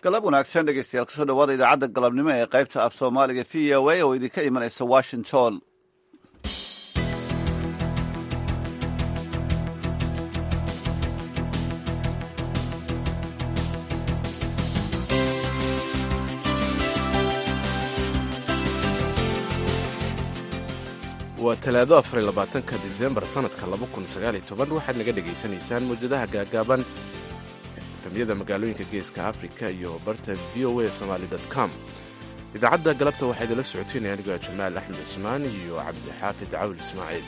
galab wanaagsan dhegeystayaal kusoo dhawaada idaacadda galabnimo ee qaybta af soomaaliga v o a oo idinka imanaysa washington waa talaado afar iyo labaatanka disembar sanadka laba kun sagaal iyo toban waxaad naga dhegaysanaysaan mawjadaha gaagaaban efemyada magaalooyinka geeska afrika iyo barta v o a somaali com idaacadda galabta waxaa idinla socoteynaya anigoo jamaal axmed cismaan iyo cabdixaafid cawl ismaaciil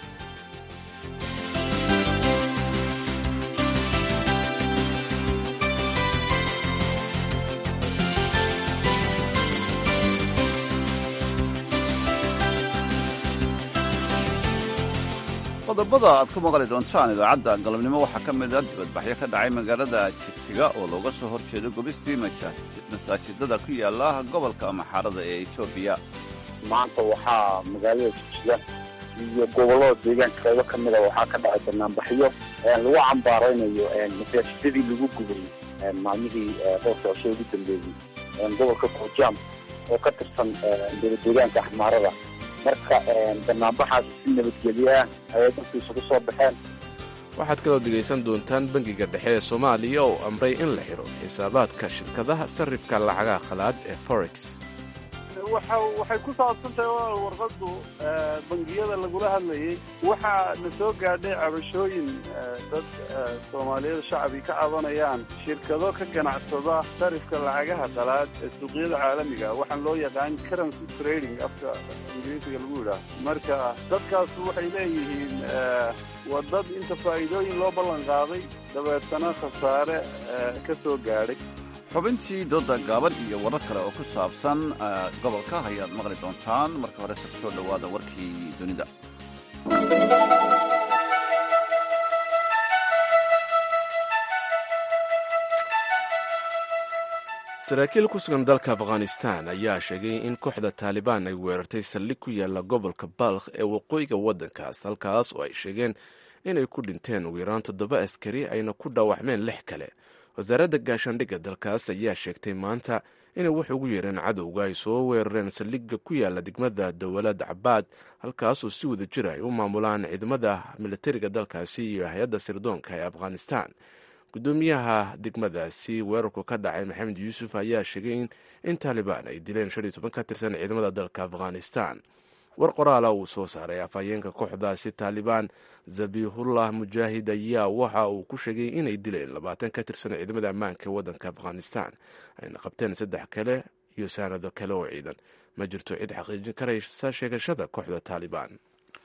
qodobada aad ku maqli doontaan idaacadda galabnimo waxaa ka mid a dibadbaxyo ka dhacay magaalada jigjiga oo looga soo hor jeedo gubistii masaajidada ku yaala gobolka maxaarada ee etoobiya maanta waxaa magaalada jigjiga iyo gobollada deegaanka qaybo ka mida waxaa ka dhacay banaanbaxyo lagu cambaaraynayo masaajidadii lagu gubay maalmihii dhowrka cisho ugu dambeeyey gobolka goojaam oo ka tirsan deegaanka axmaarada marka banaanbaxaas si nabadgelyaah ayay dadku isugu soo baxeen waxaad kaloo dhegaysan doontaan bangiga dhexe ee soomaaliya oo amray in la xidho xisaabaadka shirkadaha sarrifka lacagaha khalaad ee forex waxay ku saabsan tahay warqaddu bangiyada lagula hadlayay waxaa na soo gaadhay cabashooyin dad soomaaliyada shacbi ka cabanayaan shirkado ka ganacsada sarifka lacagaha qalaad ee suuqyada caalamiga waxaan loo yaqaan currency trading afka ingiriisiga lagu yidhaah marka dadkaas waxay leeyihiin waa dad inta faa'iidooyin loo ballan qaaday dabeetana khasaare ka soo gaadhay xubintii dooda gaaban iyo warar kale oo ku saabsan gobolka ayaad maqli doontaan marka hore se kusoo dhowaada warkii dunida saraakiil ku sugan dalka afghanistan ayaa sheegay in kooxda taalibaan ay weerartay saldhig ku yaala gobolka balkh ee waqooyiga waddankaas halkaas oo ay sheegeen inay ku dhinteen ugu yaraan toddoba askari ayna ku dhaawacmeen lix kale wasaaradda gaashaandhigga dalkaas ayaa sheegtay maanta inay wax ugu yeereen cadowga ay soo weerareen saldhigga ku yaala degmada dowlad cabaad halkaasoo si wada jira ay u maamulaan ciidamada militariga dalkaasi iyo hay-adda sirdoonka ee afghanistan gudoomiyaha degmadaasi weerarku ka dhacay maxamed yuusuf ayaa sheegay in taalibaan ay dileen shan iyo toban ka tirsan ciidamada dalka afghanistan war qoraala uu soo saaray afhayeenka kooxdaasi taalibaan zabihullah mujaahid ayaa waxa uu ku sheegay inay dileen labaatan ka tirsan ciidamada ammaanka ee waddanka afghanistan ayna qabteen saddex kale iyo saanado kale oo ciidan ma jirto cid xaqiijin karaysa sheegashada kooxda taalibaan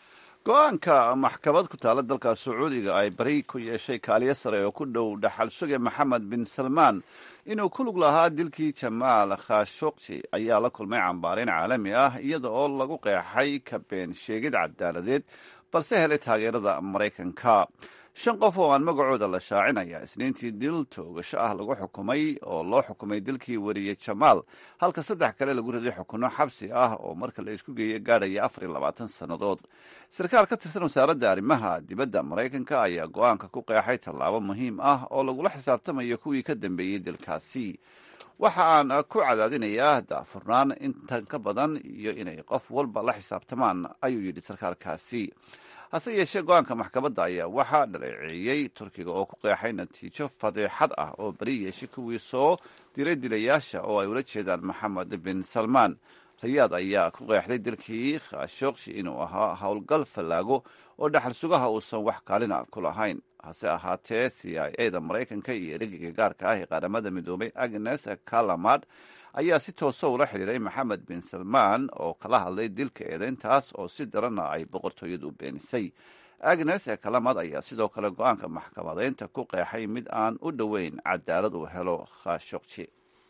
go-aanka maxkamad ku taala dalka sacuudiga ay bari ku yeeshay kaaliyo sare oo ku dhow dhaxal suge maxamed bin salmaan inuu ku lug lahaa dilkii jamaal khashogji ayaa la kulmay cambaareyn caalami ah iyada oo lagu qeexay ka been sheegid cadaaladeed balse helay taageerada maraykanka shan qof oo aan magacooda la shaacinaya isniintii dil toogasho ah lagu xukumay oo loo xukumay dilkii weriye jamaal halka saddex kale lagu riday xukuno xabsi ah oo marka la isku geeyo gaadhaya afar iyo labaatan sannadood sarkaal ka tirsan wasaaradda arrimaha dibadda maraykanka ayaa go-aanka ku qeexay tallaabo muhiim ah oo lagula xisaabtamayo kuwii ka dambeeyey dilkaasi waxa aan ku cadaadinayaa daafurnaan intan ka badan iyo inay qof walba la xisaabtamaan ayuu yidhi sarkaalkaasi hase yeeshee go-aanka maxkamadda ayaa waxaa dhaleeceeyey turkiga oo ku qeexay natiijo fadeexad ah oo beri yeeshay kuwii soo diray dilayaasha oo ay ula jeedaan maxamed bin salmaan rayaad ayaa ku qeexday dilkii khashogshi inuu ahaa howlgal fallaago oo dhaxal sugaha uusan wax kaalina ku lahayn hase ahaatee c i a da maraykanka iyo ereyga gaarka ah ee qaramada midoobay agnes kalamad ayaa si toosa ula xidhiiray maxamed bin salmaan oo kala hadlay dilka eedeyntaas oo si daranna ay boqortooyadu u beenisay agnes kalamad ayaa sidoo kale go-aanka maxkamadeynta ku qeexay mid aan u dhoweyn cadaalad uu helo khashogji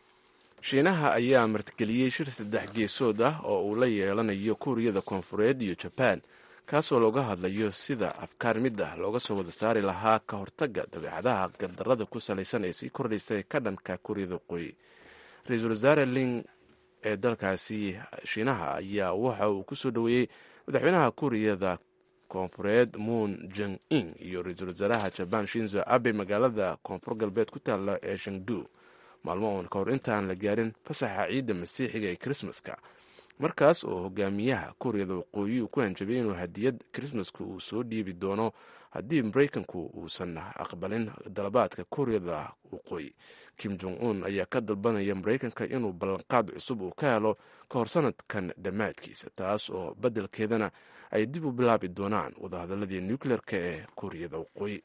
shiinaha ayaa martigeliyey shir saddex geesood ah oo uu la yeelanayo kuuriyada koonfureed iyo jabaan kaasoo looga hadlayo sida afkaar mid ah looga soo wada saari lahaa ka hortagga dabeecadaha gardarrada ku salaysan ee sii kordhaysa ka dhanka kuuriyada waqooyi ra-iisul wasaare ling ee dalkaasi shiinaha ayaa waxa uu ku soo dhoweeyey madaxweynaha kuuriyada koonfureed moon jong in iyo ra-iisul wasaaraha jabaan shinzo abe magaalada koonfur galbeed ku taalla ee shangdu maalmo uun ka hor intaan la gaarin fasaxa ciidda masiixiga ee krismaska markaas oo hogaamiyaha kuuriyada waqooyi uu ku hanjabay inuu hadiyad krismaska uu soo dhiibi doono haddii maraykanku uusan aqbalin dalabaadka kuuriyada waqooyi kim jong un ayaa ka dalbanaya maraykanka inuu ballanqaad cusub uu ka helo ka hor sanadkan dhammaadkiisa taas oo beddelkeedana ay dib u bilaabi doonaan wadahadaladii nucleerka ee kuuriyada waqooyi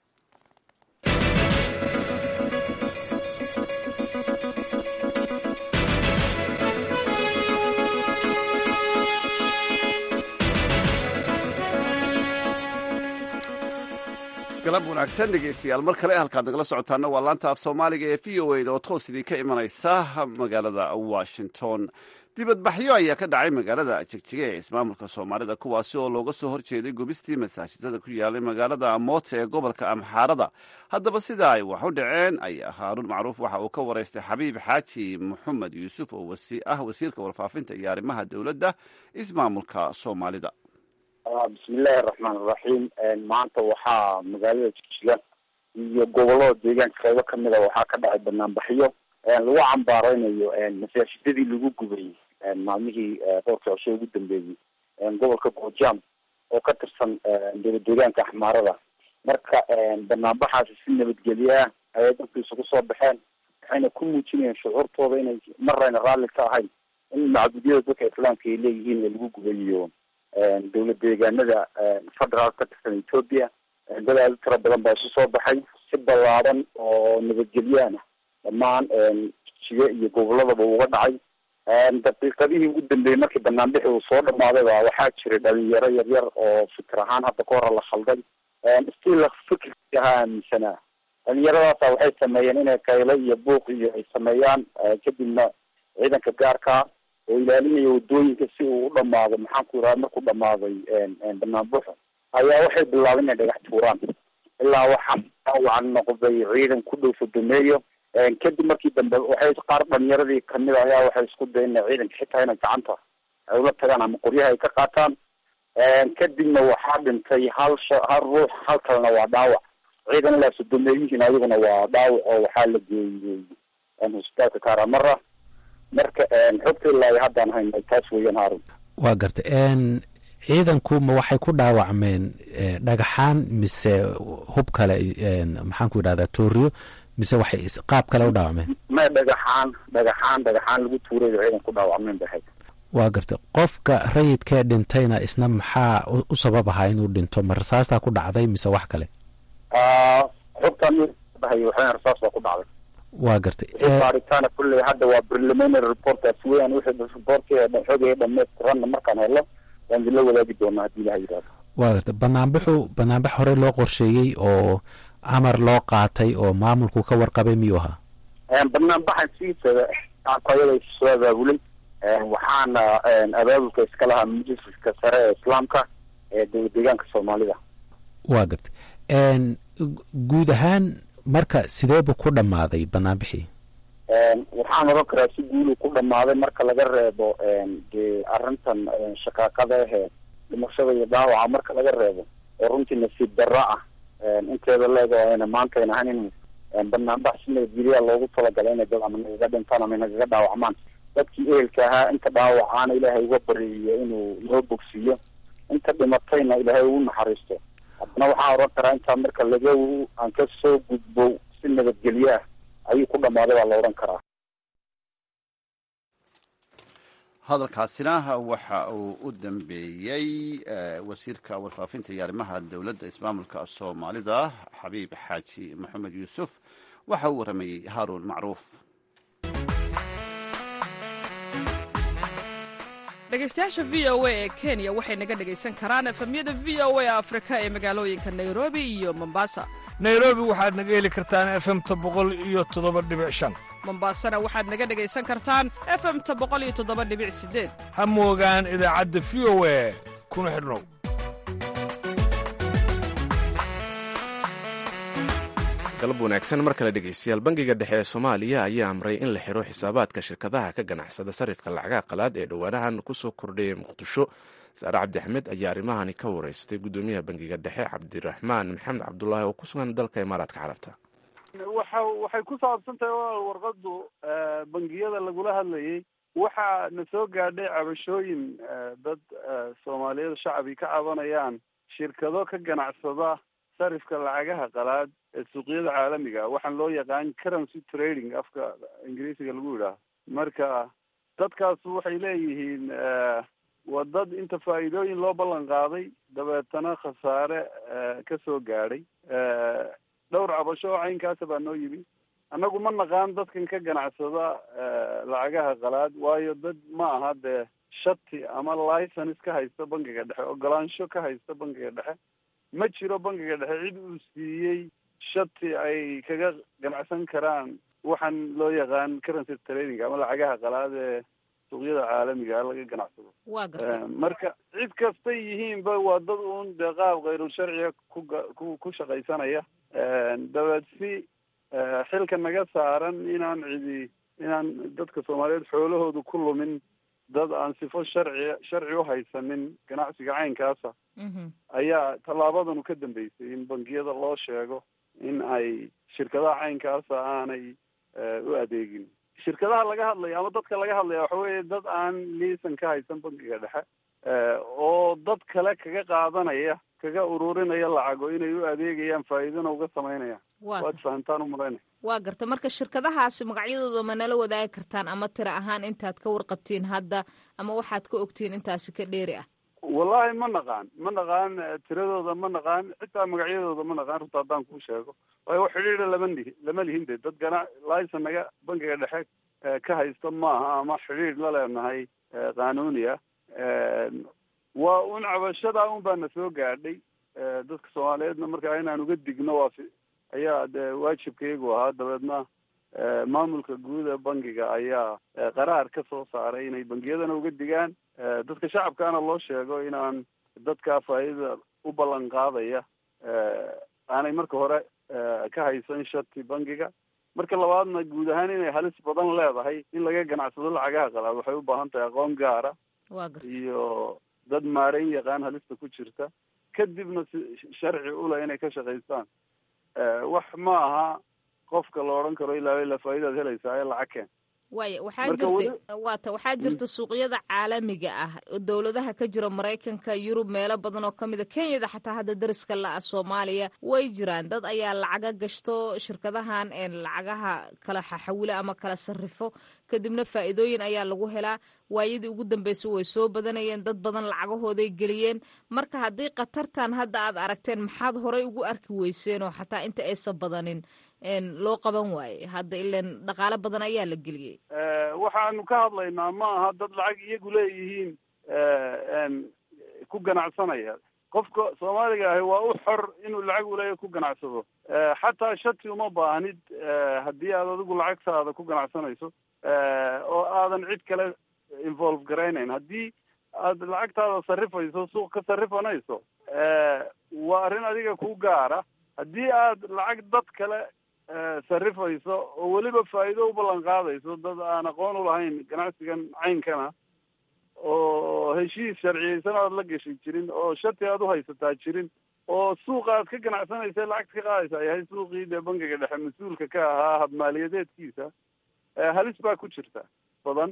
galab wanaagsan dhegeystayaal mar kale halkaad nagala socotaana waa laanta af soomaaliga ee v o eda oo toos idin ka imanaysa magaalada washington dibadbaxyo ayaa ka dhacay magaalada jegjiga ee ismaamulka soomaalida kuwaasi oo looga soo horjeeday gubistii masaajidada ku yaalay magaalada amoota ee gobolka amxaarada haddaba sida ay wax u dhaceen ayaa haaruun macruuf waxa uu ka waraystay xabiib xaaji maxamed yuusuf oo ah wasiirka warfaafinta iyo arrimaha dowladda ismaamulka soomaalida bismillahi raxmaan iraxiim maanta waxaa magaalada jigjiga iyo gobolada deegaanka qeybo kamida waxaa ka dhacay banaanbaxyo lagu cambaareynayo masaajidadii lagu gubay maalmihii dhowrka cisho ugu dambeeyey gobolka goojam oo ka tirsan dowla deegaanka axmaarada marka banaanbaxaasi si nabadgelye ah ayay dadku isugu soo baxeen waxayna ku muujinayeen shucuurtooda inay marayna raalli ka ahayn in macbudyada dadka islaamka ay leeyihiin ee lagu gubayo dowla deegaanada federaal ka tirsan ethoopia dad aada u tiro badan baa isu soo baxay si ballaadan oo nabadgelyaana dhammaan jijiga iyo goboladaba uga dhacay daqiiqadihii ugu dambeeyey markii banaanbixi uu soo dhamaaday ba waxaa jiray dhalinyaro yaryar oo fikir ahaan hadda ka hore la khalday still fikirkii ahaa aaminsanaa dhalinyaradaasa waxay sameeyeen inay kaylo iyo buuq iyo ay sameeyaan kadibna ciidanka gaarkaa oo ilaalinaya wadooyinka si uu u dhamaado maxaan ku yidhaha markuu dhamaaday banaanbuxo ayaa waxay bilaabeen inay dhagax tuuraan ilaa waxaa dhaawacan noqday ciidan ku dhow sodomeeyo kadib markii dambe waxay qaar dhalinyaradii kamid a ayaa waxay isku dayen ina ciidanka xitaa inay gacanta ay ula tagaan ama qoryaha ay ka qaataan kadibna waxaa dhintay hal sha hal ruux hal kalena waa dhaawac ciidan ilaa sodomeeyihiin ayaguna waa dhaawac oo waxaa la geeyey hosbitaalka karamara marka xogta ilaa haddaan hayna taas weeyaan haarun waa garta ciidanku ma waxay ku dhaawacmeen dhagaxaan mise hub kale maxaan ku yidhahdaa tooriyo mise waxay qaab kale u dhaawacmeen ma dhagaxaan dhagaxaan dhagaxaan lagu tuuray ciidan ku dhaawacmeen bay ahayd waa garta qofka rayidkee dhintayna isna maxaa u sabab ahaa inuu dhinto ma rasaastaa ku dhacday mise wax kale xogtan dhahay waxay rasaas baa ku dhacday waa gartay baaritaana kulley hadda waa preliminary reportaas weeyaan wixii reportkii xogay dhamaystiranna markaan helo waan idinla wadaagi doonaa haddii ilaha yidhahdo waa gartay banaanbaxu banaanbax hore loo qorsheeyey oo amar loo qaatay oo maamulku ka warqabay miyuu ahaa banaanbaxan sidiisada ayada soo abaabulay waxaana abaabulka iska lahaa majliska sare ee islaamka ee dowla deegaanka soomaalida waa gartay guud ahaan marka sidee buu ku dhammaaday banaanbixii waxaan oran karaa si guulu ku dhamaaday marka laga reebo dee arrintan shaqaaqada ahee dhimashada iyo dhaawaca marka laga reebo oo runtii nasiib darro ah inteeda leego ayna maanta ayn ahayn in banaanbax si nabadgelyaa loogu talagalay inay dad ama nagaga dhintaan ama nagaga dhaawacmaan dadkii ehelka ahaa inta dhaawacaana ilaahay uga bariyo inuu noo bogsiiyo inta dhimatayna ilaahay ugu naxariisto haddana waxaan oran karaa intaa marka laga aan ka soo gudbo si nabadgelyo ah ayuu ku dhammaaday baa la odhan karaa hadalkaasina waxa uu u dambeeyey wasiirka warfaafinta iyo arrimaha dowladda ismaamulka soomaalida xabiib xaaji maxamed yuusuf waxa uu waramayey haaruun macruuf dhegaystayaasha v o a ee kenya waxay naga dhegaysan karaan efemyada v o a afrika ee magaalooyinka nairobi iyo mombasa nairobi waxaad naga heli kartaan efemta boqol iyo toddoba dhibic shan mombasana waxaad naga dhegaysan kartaan efemta boqol iyo toddoba dhibic sideed ha moogaan idaacadda v o a kuna xidhnow galab wanaagsan mar kale dhegeystayaal bangiga dhexe ee soomaaliya ayaa amray in la xiro xisaabaadka shirkadaha ka ganacsada sarifka lacagaha qalaad ee dhowaanahan kusoo kordhayay muqdisho saare cabdi axmed ayaa arrimahani ka wareystay guddoomiyaha bangiga dhexe cabdiraxmaan maxamed cabdulaahi oo ku sugan dalka imaaraadka carabta waxa waxay ku saabsan tahay walaal warqadu bangiyada lagula hadlayay waxaa na soo gaadhay cabashooyin dad soomaaliyada shacbi ka cabanayaan shirkado ka ganacsada sarifka lacagaha qalaad ee suuqyada caalamiga waxaan loo yaqaan currency trading afka ingiriisiga lagu yidhaaho marka dadkaas waxay leeyihiin waa dad inta faa'iidooyin loo ballan qaaday dabeetana khasaare ka soo gaadhay dhowr cabasho oo caynkaasa baa noo yimi annagu ma naqaan dadkan ka ganacsada lacagaha qalaad waayo dad ma aha dee shati ama license ka haysta bangiga dhexe ogolaansho ka haysta bangiga dhexe ma jiro bangiga dhexe cid uu siiyey shati ay kaga ganacsan karaan waxaan loo yaqaan currency trading ama lacagaha qalaad ee suuqyada caalamiga laga ganacsado waa gartay marka cid kastay yihiinba waa dad uun dee qaab khayrul sharciga kuga ku ku shaqaysanaya dabeed si xilka naga saaran inaan cidi inaan dadka soomaaliyeed xoolahooda ku lumin dad aan sifo sharci sharci u haysanin ganacsiga caynkaasa ayaa tallaabadanu ka dambeysay in bangiyada loo sheego in ay shirkadaha caynkaasa aanay u adeegin shirkadaha laga hadlaya ama dadka laga hadlaya waxa weeye dad aan liisan ka haysan bangiga dhexe oo dad kale kaga qaadanaya kaga ururinaya lacago inay u adeegayaan faa'iidana uga samaynayaan waad fahamtaan u malaynaya waa garta marka shirkadahaasi magacyadooda ma nala wadaagi kartaan ama tira ahaan intaad ka warqabtiin hadda ama waxaad ka ogtiin intaasi ka dheeri ah wallahi ma naqaan ma naqaan tiradooda ma naqaan xitaa magacyadooda ma naqaan runta haddaan kuu sheego waayo wax xidhiidha lama lihi lama lihin de dad gana licen naga bangiga dhexe ka haysta maaha ama xidhiidh la leenahay qanuuni ah waa un cabashadaa un baa na soo gaadhay dadka soomaaliyeedna markaa inaan uga digno waa ayaa dee waajibkaygu ahaa dabeedna maamulka guud ee bangiga ayaa qaraar ka soo saaray inay bangiyadana uga digaan dadka shacabkaana loo sheego inaan dadkaa faa'iidada u ballan qaadaya aanay marka hore ka haysan shati bangiga marka labaadna guud ahaan inay halis badan leedahay in laga ganacsado lacagaha qalaad waxay u baahan tahay aqoon gaara waa garta iyo dad maareyn yaqaan halista ku jirta kadibna si sharci ule inay ka shaqaystaan wax ma aha qofka la odhan karo ilaa ilaa faa'idaad helaysaa ee lacag keen waaya waxaa Marka jirta weli- waata waxaa jirta suuqyada caalamiga ah oo dowladaha ka jira maraykanka yurub meelo badan oo kamid a kenyada xataa hadda dariska la-ah soomaaliya way jiraan dad ayaa lacaga gashto shirkadahan een lacagaha kala xaxawila ama kala sarrifo kadibna faa'iidooyin ayaa lagu helaa waayadii ugu dambeysay way soo badanayeen dad badan lacagahooday geliyeen marka haddii khatartan hadda aad aragteen maxaad horey ugu arki weyseen oo xataa inta aysan badanin een loo qaban waaye hadda ilan dhaqaale badan ayaa la geliyey waxaanu ka hadlaynaa ma aha dad lacag iyagu leeyihiin n ku ganacsanaya qofka soomaaliga ahi waa u xor inuu lacag uleeya ku ganacsado xataa shati uma baahnid haddii aad adigu lacagtaada ku ganacsanayso oo aadan cid kale involve garaynayn haddii aad lacagtaada sarrifayso suuq ka sarrifanayso waa arrin adiga ku gaara haddii aad lacag dad kale sarrifayso oo weliba faa'iido u ballan qaadayso dad aan aqoon u lahayn ganacsigan caynkana oo heshiis sharciyeysan aad la gashay jirin oo shati aad u haysataa jirin oo suuqa aad ka ganacsanaysa lacagta ka qaadaysa yahay suuqii dee bangiga dhexe mas-uulka ka ahaa habmaaliyadeedkiisa halis baa ku jirta badan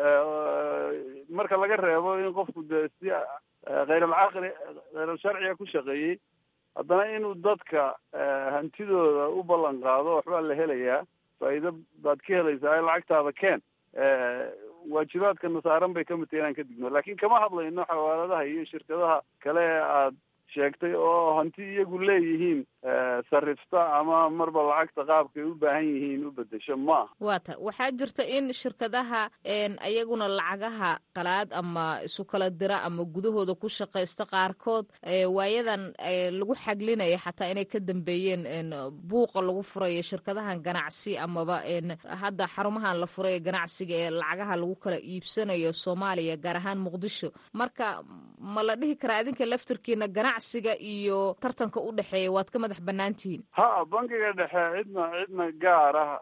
marka laga reebo in qofku dee si khayral-caqli khayral-sharciga ku shaqeeyey haddana inuu dadka hantidooda u ballan qaado waxbaa la helayaa faa'iido baad ka helaysaa lacagtaada keen waajibaadkana saaran bay kamid tahay inaan ka digno laakiin kama hadlayno xawaaladaha iyo shirkadaha kale ee aad sheegtay oo hanti iyagu leeyihiin sarrifta ama marba lacagta qaabkay u baahan yihiin u bedesho maaha waata waxaa jirta in shirkadaha ayaguna lacagaha qalaad ama isu kala dira ama gudahooda ku shaqaysta qaarkood waayadan lagu xaglinaya xataa inay ka dambeeyeen buuqa lagu furayo shirkadahan ganacsi amaba hadda xarumahan la furayo ganacsiga ee lacagaha lagu kala iibsanayo soomaaliya gaar ahaan muqdisho marka ma la dhihi karaa idinka laftirkiina ganacsiga iyo tartanka u dhexeeya waad ka madax bannaan tihiin ha bangiga dhexe cidna cidna gaar ah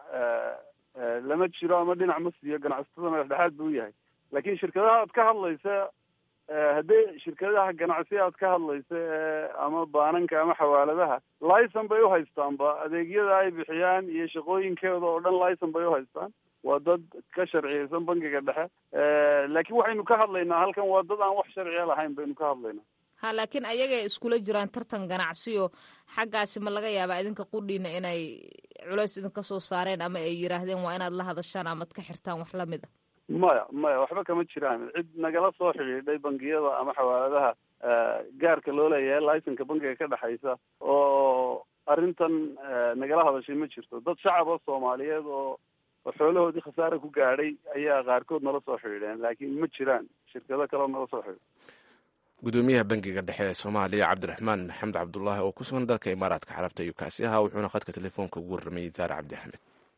lama jiro ama dhinac ma siiyo ganacsatada madax dhexaad buu yahay laakiin shirkadaha aad ka hadlaysa haddii shirkadaha ganacsi aad ka hadlaysa ama baananka ama xawaaladaha licen bay uhaystaanba adeegyada ay bixiyaan iyo shaqooyinkooda oo dhan licen bay uhaystaan waa dad ka sharciyeysan bangiga dhexe laakiin waxaynu ka hadlaynaa halkan waa dad aan wax sharciya lahayn baynu ka hadlaynaa ha laakiin ayagay iskula jiraan tartan ganacsiyo xaggaasi ma laga yaabaa idinka qudhiina inay culeys idinka soo saareen ama ay yiraahdeen waa inaad la hadashaan amaad ka xirtaan wax lamid a maya maya waxba kama jiraan cid nagala soo xidhiidhay bangiyada ama xawaaladaha gaarka loo leeyahay licenka bangiga ka dhexaysa oo arrintan nagala hadashay ma jirto dad shacaba soomaaliyeed oo oo xoolahoodii khasaare ku gaadhay ayaa qaarkood nala soo xidhiidheen laakiin ma jiraan shirkado kaleo nala soo xidhiidh gudoomiyaha bangiga dhexe ee soomaaliya cabdiraxmaan maxamed cabdulaahi oo ku sugan dalka imaaraadka carabta ayuu kaasi ahaa wuxuuna khadka telefoonka ugu warramayey saare cabdi axmed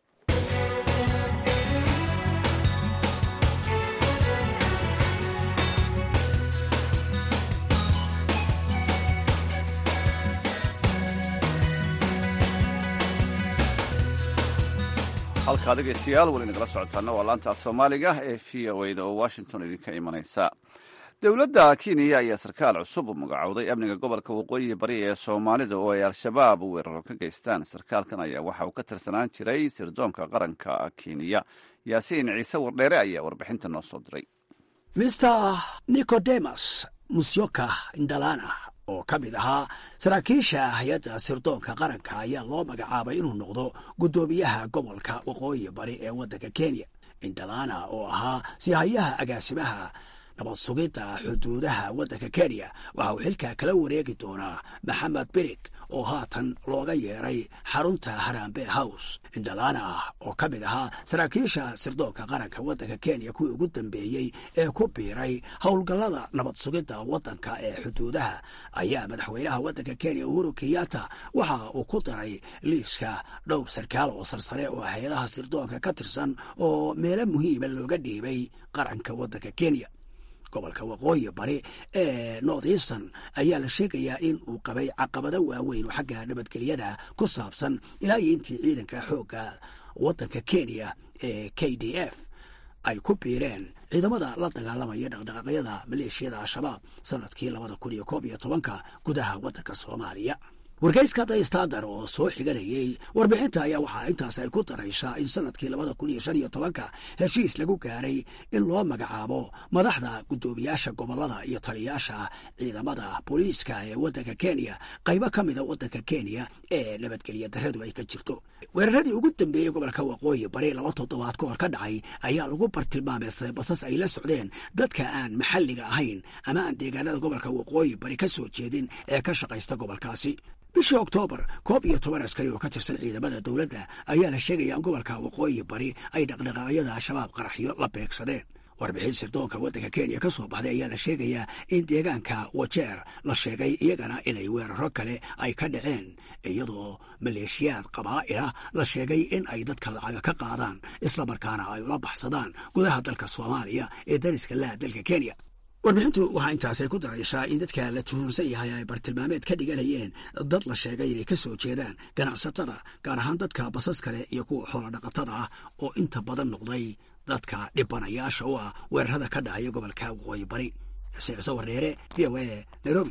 halkaa dhegeystayaal weli nagala socotaana waa laanta af soomaaliga ee v o a da oo washington idinka imanaysa dowladda kenya ayaa sarkaal cusub u magacowday amniga gobolka waqooyi bari ee soomaalida oo ay al-shabaab weeraro ka geystaan sarkaalkan ayaa waxa uu ka tirsanaan jiray sirdoonka qaranka kenya yaasiin ciise wardheere ayaa warbixinta noo soo diray mister nicodemus musyoka indalana oo ka mid ahaa saraakiisha hay-adda sirdoonka qaranka ayaa loo magacaabay inuu noqdo guddoomiyaha gobolka waqooyi bari ee waddanka kenya indalana oo ahaa sihayaha agaasimaha nabad sugidda xuduudaha waddanka kenya waxa uu xilkaa kala wareegi doonaa maxamed birig oo haatan looga yeeray xarunta harambe house indalana oo ka mid ahaa saraakiisha sirdoonka qaranka waddanka kenya kuwii ugu dambeeyey ee ku biiray howlgallada nabad sugidda waddanka ee xuduudaha ayaa madaxweynaha waddanka kenya uhuru kenyatta waxa uu ku daray liiska dhowr sarkaal oo sarsare oo hay-adaha sirdoonka ka tirsan oo meelo muhiima looga dhiibay qaranka waddanka kenya gobolka waqooyi bari ee north eastern ayaa la sheegayaa in uu qabay caqabado waaweyn oo xagga nabadgelyada ku saabsan ilaa iyo intii ciidanka xoogga waddanka kenya ee k d f ay ku biireen ciidamada la dagaalamaya dhaqdhaqaaqyada maleeshiyada al-shabaab sanadkii labada kun iyo koob iyo tobanka gudaha waddanka soomaaliya wargeyska the standard oo soo xiganayay warbixinta ayaa waxaa intaas ay ku daraysaa in sanadkii labada kun iyo shan iyo tobanka heshiis lagu gaaray in loo magacaabo madaxda guddoomiyaasha gobolada iyo taliyaasha ciidamada booliiska ee waddanka kenya qaybo ka mida waddanka kenya ee nabadgelya daradu ay ka jirto weeraradii ugu dambeeyey gobolka waqooyi bari laba toddobaad ka hor ka dhacay ayaa lagu bartilmaameysaday basas ay la socdeen dadka aan maxalliga ahayn ama aan deegaanada gobolka waqooyi bari ka soo jeedin ee ka shaqaysta gobolkaasi bishii oktoobar koob iyo toban askari oo ka tirsan ciidamada dowladda ayaa la sheegaya in gobolka waqooyi bari ay dhaqdhaqaaqyada al-shabaab qaraxyo la beegsadeen warbixin sirdoonka waddanka kenya ka soo baxday ayaa la sheegayaa in deegaanka wajeer la sheegay iyagana inay weeraro kale ay ka dhaceen iyadoo maleeshiyaad qabaa'ila la sheegay in ay dadka lacaga ka qaadaan islamarkaana ay ula baxsadaan gudaha dalka soomaaliya ee dariska laha dalka kenya warbixintu waxaa intaasay ku daraysaa in dadka la tuhunsan yahay ay bartilmaameed ka dhiganayeen dad la sheegay inay ka soo jeedaan ganacsatada gaar ahaan dadka basas kale iyo kuwa xoolo dhaqatada ah oo inta badan noqday dadka dhibanayaasha u ah weerarada ka dhacaya gobolka waqooyi bari xuseen cise wareere v o a nairobi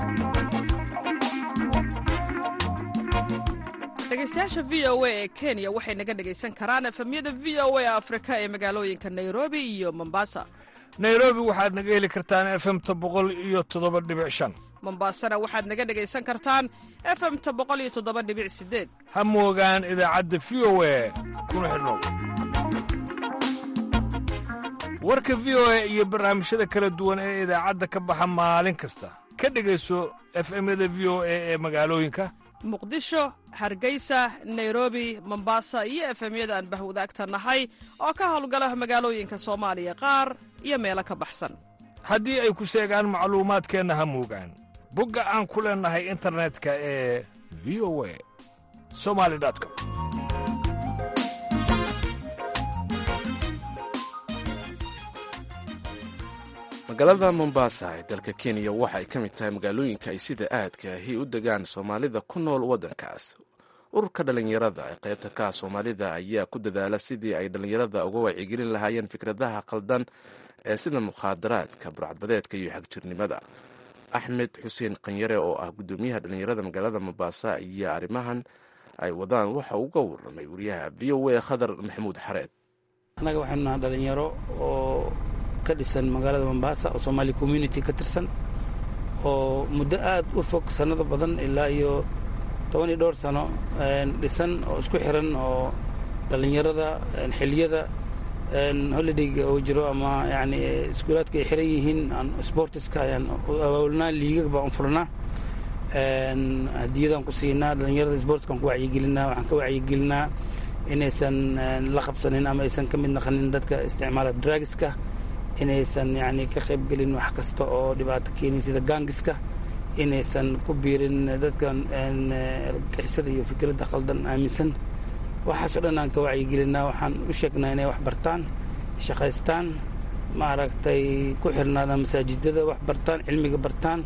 dhegeystayaasha v o a ee kenya waxay naga dhegaysan karaan efemyada v o a afrika ee magaalooyinka nairobi iyo mombasa nairobi waxaad naga heli kartaan efemta boqol iyo toddoba dhibic shan mombasana waxaad naga dhegaysan kartaan efemta boqol iyo toddoba dhibic sideed ha moogaan idaacadda v o a kuna xidhnow warka v o a iyo barnaamijyada kala duwan ee idaacadda ka baxa maalin kasta ka dhegayso efemyada v o a ee magaalooyinka muqdisho hargeysa nairobi mombasa iyo efemyada aan bahwadaagta nahay oo ka howlgala magaalooyinka soomaaliya qaar iyo meelo ka baxsan haddii ay ku seegaan macluumaadkeenna ha moogaan bogga aan ku leennahay internetka ee v o a somali com magaalada mombasa ee dalka kenya waxa ay ka mid tahay magaalooyinka ay sida aadka ahi u degaan soomaalida ku nool waddankaas ururka dhallinyarada ee qaybta ka soomaalida ayaa ku dadaala sidii ay dhallinyarada uga wacyigelin lahaayeen fikradaha qaldan ee sida mukhaadaraadka burcadbadeedka iyo xagjirnimada axmed xuseen qanyare oo ah guddoomiyaha dhallinyarada magaalada mombasa iyo arrimahan ay wadaan waxa uga waramay wariyaha v o a khadar maxamuud xareed annaga waxaynu nahay dhalinyaro oo ka dhisan magaalada mombasa oo somaali community ka tirsan oo muddo aad u fog sannado badan ilaa iyo toban iyo dhowr sano dhisan oo isku xiran oo dhallinyarada xiliyada holidayga oo jiro ama yani iskuulaadka ay xiran yihiin sportiska ayaan abaabulnaa liigag baan u furnaa hadiyadaan ku siinaa dhallinyarada sportskaan ku wacyigelinaa waxaan ka wacyigelinaa inaysan la qabsanin ama aysan ka mid naqanin dadka isticmaala dragiska inaysan yani ka qaybgelin wax kasta oo dhibaato keenin sida gangiska inaysan ku biirin dadkan argagixisada iyo fikradda qaldan aaminsan waxaasoo dhan aan ka wacyigelinaa waxaan u sheegnaa inay wax bartaan shaqaystaan maaragtay ku xirnaadaan masaajidada wax bartaan cilmiga bartaan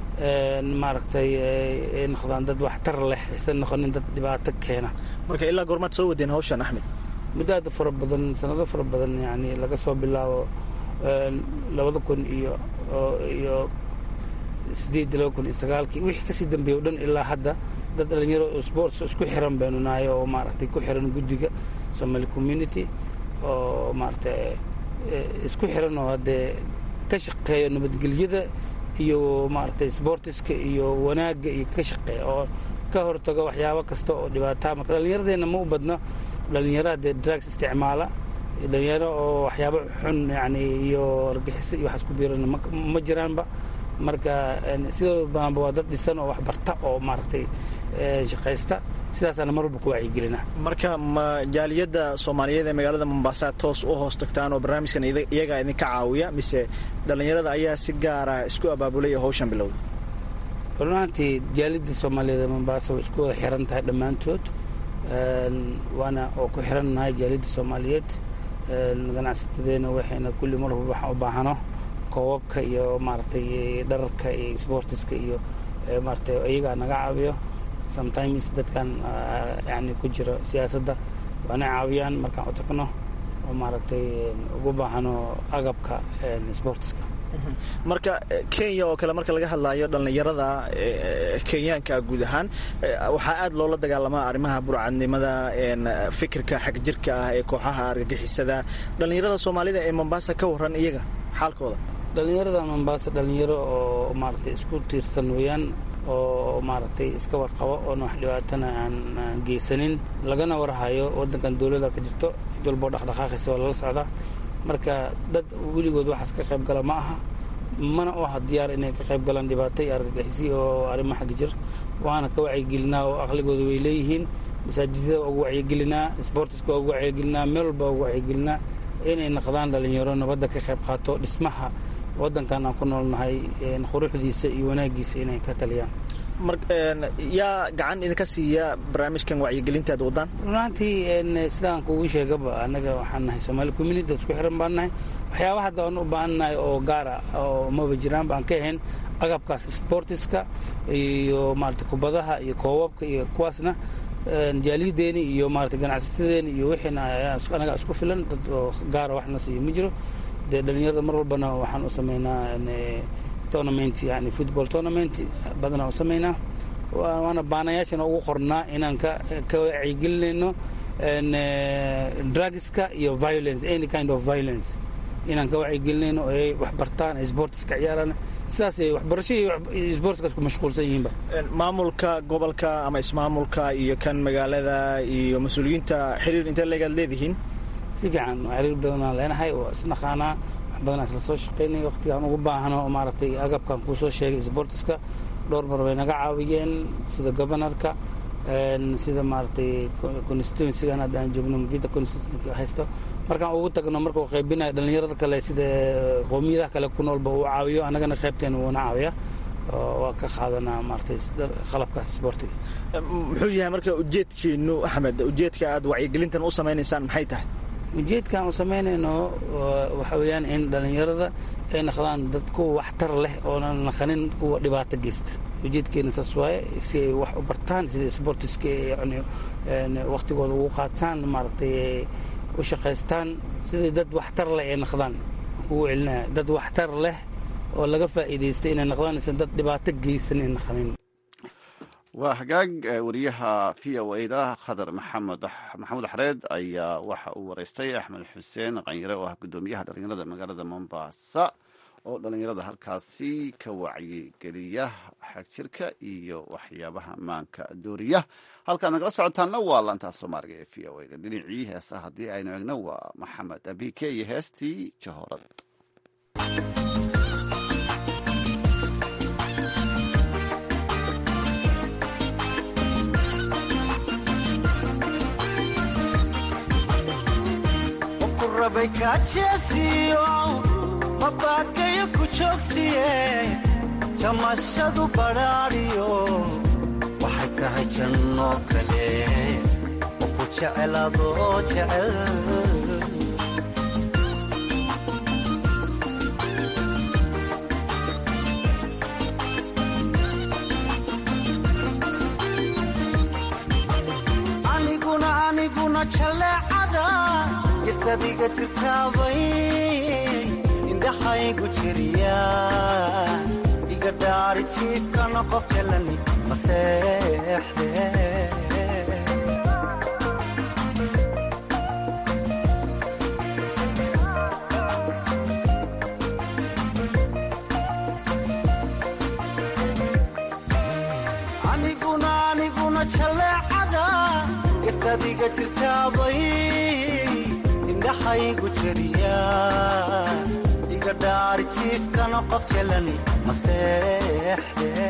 maaragtay ay noqdaan dad waxtar leh aysan noqonin dad dhibaato keena marka ilaa goormaad soo wadeen hawshan axmed muddo aada fara badan sanado fara badan yani laga soo bilaabo labada kun iyo iyo sideed laba kun iyo sagaalkii wixii kasii dambeeya o dhan ilaa hadda dad dhalinyaro sports isku xiran baynu nahay oo maaragtay ku xiran guddiga somali community oo maaragtay isku xiran oo haddee ka shaqeeya nabadgelyada iyo maaragtay sportiska iyo wanaagga iyo ka shaqeeya oo ka hortago waxyaabo kasta oo dhibaataa marka dhallinyaradeenna ma u badno dhalinyaro haddee drugs isticmaala dhalinyaro oo waxyaabo xun yani iyo argaxiso iyo waxaas ku biirana ma jiraanba marka sidoo badanba waa dad dhisan oo wax barta oo maaragtay shaqaysta sidaasaana mar walba ku wacyigelina marka ma jaaliyadda soomaaliyeed ee magaalada mombasa toos u hoos tagtaan oo barnaamijkan iyagaa idinka caawiya mise dhallinyarada ayaa si gaara isku abaabulay oo hawshan bilowday runaantii jaaliyadda soomaaliyeed ee mombasa way isku wada xiran tahay dhammaantood waana oo ku xiran nahay jaaliyadda soomaaliyeed ganacsatadeena waxayna kulli mar walba waxaan u baahano koobabka iyo maaragtay dhararka iyo sportiska iyo maaragtay iyagaa naga caawiyo sometimes dadkan yani ku jiro siyaasadda waana caawiyaan markaan u tagno oo maaragtay ugu baahano agabka sportiska marka kenya oo kale marka laga hadlaayo dhallinyarada kenyaanka guud ahaan waxaa aad loola dagaalamaa arrimaha burcadnimada fikirka xagjirka ah ee kooxaha argagixisada dhallinyarada soomaalida ee mombasa ka waran iyaga xaalkooda dhallinyarada mombasa dhallinyaro oo maaragtay isku tiirsan weeyaan oo maaragtay iska warqabo oona wax dhibaatana aan geysanin lagana warhayo waddankan dowladda ka jirto cid walboo dhaqdhaqaaqaysa waa lala socdaa marka dad weligood waxaas ka qayb gala ma aha mana u aha diyaar inay ka qayb galaan dhibaato iyo argagixisi oo arrimo xagga jir waana ka wacyigelinaa oo aqligooda way leeyihiin masaajidada waa ugu wacyigelinaa sportiska waa ugu wacyigelinaa meel walba waa ugu wacyigelinaa inay naqdaan dhalinyaro nabadda ka qayb qaato dhismaha waddankan aan ku noolnahay quruxdiisa iyo wanaagiisa inay ka taliyaan yaa gacan idinka siiya barnaamijkan wacyigelinta ad wadaan runaantii sidaan kugu sheegaba annaga waxaan nahay somaali community isku xiran baan nahay waxyaaba hadda aan u baahannahay oo gaara oo maba jiraan baan ka ahayn agabkaas sportiska iyo maarata kubadaha iyo koobabka iyo kuwaasna jaaliyadeeni iyo maarata ganacsatadeeni iyo wixiina anaga isku filan dad oo gaara waxna siiyo ma jiro dee dhalinyarada mar walbana waxaan u sameynaa tournament yani football tournament badanaa u sameynaa waana baanayaashana ugu qornaa inaan ka ka wacyigelinayno drugska iyo violence any kind of violence inaan ka wacyigelinayno oo ay wax bartaan ay sportiska ciyaaraan sidaas ay waxbarasho iyo sportskaas ku mashquulsan yihiinba maamulka gobolka ama ismaamulka iyo kan magaalada iyo mas-uuliyiinta xiriir intee leegaad leedihiin si fiican xiriir badanaan leenahay waa isnaqaanaa wax badanaa isla soo shaqaynay waqtigaan ugu baahno maaragtay agabkan kuu soo sheegay sportiska dhowr mar bay naga caawiyeen sida governorka sida maaragtay constituencygan hadda aan joogno mavida constituency haysto markaan ugu tagno markuu qaybinayo dhallinyarada kale sida qowmiyadaha kale ku noolba uu caawiyo annagana qaybteena wuuna caawiya waa ka qaadanaa maaragtay qalabkaas sportiga muxuu yahay marka ujeedkiinu axmed ujeedka aad wacyigelintan u samaynaysaan maxay tahay ujeedkaan u samaynayno waxa weeyaan in dhallinyarada ay naqdaan dad kuwa waxtar leh oonan naqanin kuwa dhibaato geysta ujeedkeena saas waaye si ay wax u bartaan sida sportiska yani waktigooda ugu qaataan maaragtay u shaqaystaan sidai dad waxtar leh ay naqdaan ugu celinaya dad waxtar leh oo laga faa'iidaystay inay naqdaan dad dhibaato geysan ay naqanin waa hagaag wariyaha v o a-da khadar maxamed maxamuud xareed ayaa waxa uu wareystay axmed xuseen qanyare oo ah guddoomiyaha dhalinyarada magaalada mombasa oo dhalinyarada halkaasi ka wacyigeliya xagjirka iyo waxyaabaha maanka dooriya halkaad nagala socotaanna waa laantaa soomaaliga ee v o a da dhinacii heesaha haddii aynu egno waa maxamed abike iyo heestii jahorad mabagayo ku joogsiye jamashadu badhaadhiyo waxay tahay janno kale oo ku jecel adoo jecel aniguna aniguna jaleecada istadiga jirtaabay indhaxaygu jiriya iga dhaari jiibkana qof jalani maseexde aniguna aniguna jaleecada istadiga jirtaabay indhaxaygu jiriya dhaari jiifkana qof jalani maseexde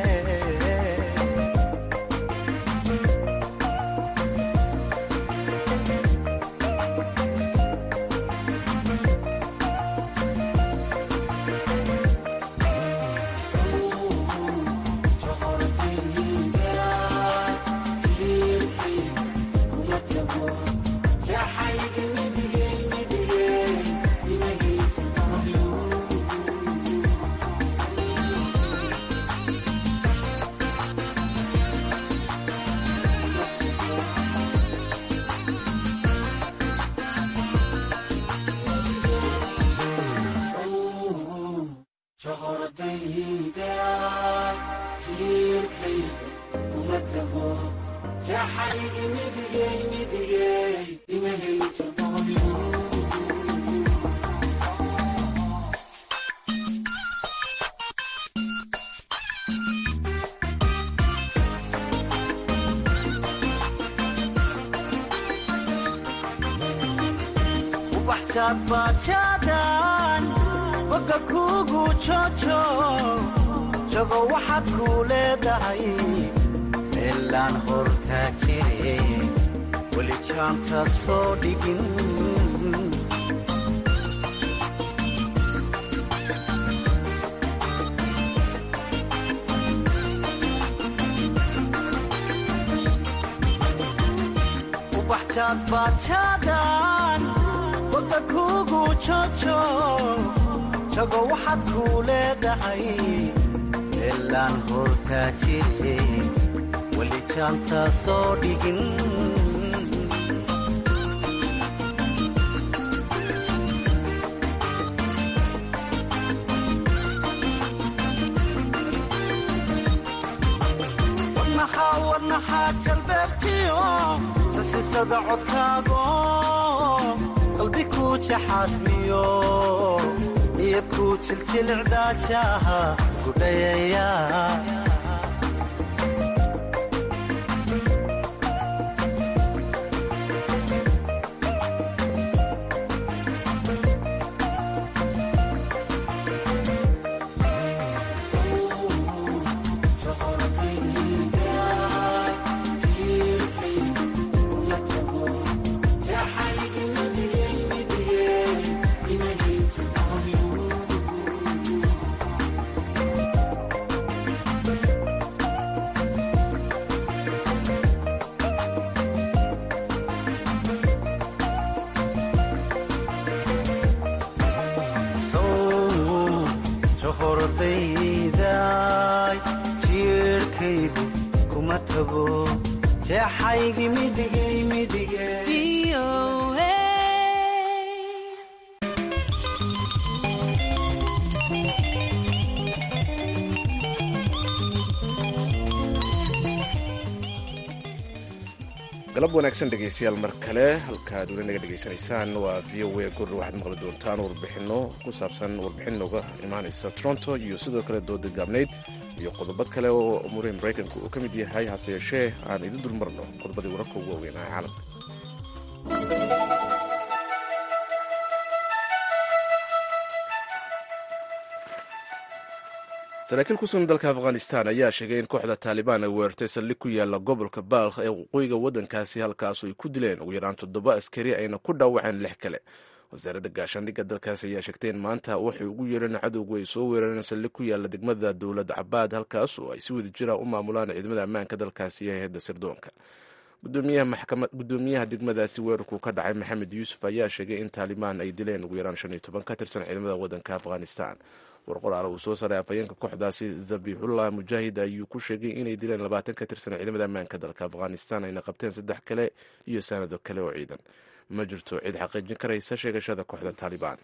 bajadan boga kugu jojo jago waxaad kuu leedahay meelaan hortaa jire weli jaanta soo dhigin ubaxjaad bajadan boga kugu jojo jago waxaad kuu leedahay meelaan hortaa jire weli jaanta soo dhigin wadnaxaa wadnaxaa jalbeebtiyo sasisada codkaago qalbi kuu jaxaasmiyo niyad kuu jiljilicdaajaha gudhayaya qalbigaygu kuma tago jeexaygi midigay midige galab wanaagsan dhegaystayaal mar kale halkaad weli naga dhegaysanaysaan waa v o a gurr waxaad maqli doontaan warbixinno ku saabsan warbixin nooga imaanaysa toronto iyo sidoo kale dooda gaabnayd iyo qodobo kale oo umuurihii maraykanka uu ka mid yahay hase yeeshee aan idin dulmarno qodobadii wararka ugu waaweynaa ee caalamka saraakiil ku sugan dalka afghanistan ayaa sheegay in kooxda taalibaan ay weerartay saldhig ku yaala gobolka baalkh ee waqooyiga waddankaasi halkaasu ay ku dileen ugu yaraan toddoba askari ayna ku dhaawaceen lix kale wasaaradda gaashaandhigga dalkaasi ayaa sheegtay in maanta waxay ugu yeereen cadowgu ay soo weerareen saldhig ku yaala degmada dowlad cabaad halkaas oo ay si wada jira u maamulaan ciidamada ammaanka dalkaasi iyo hay-adda sirdoonka gudoomiyaha degmadaasi weerarku ka dhacay maxamed yuusuf ayaa sheegay in taalibaan ay dileen ugu yaraan shan iyo toban ka tirsan ciidamada waddanka afghanistan warqoraale uu soo saaray afhayeenka kooxdaasi zabixullah mujaahid ayuu ku sheegay inay dileen labaatan ka tirsan ciidamada ammaanka dalka afghanistan ayna qabteen saddex kale iyo sanado kale oo ciidan ma jirto cid xaqiijin karaysa sheegashada kooxda taalibaan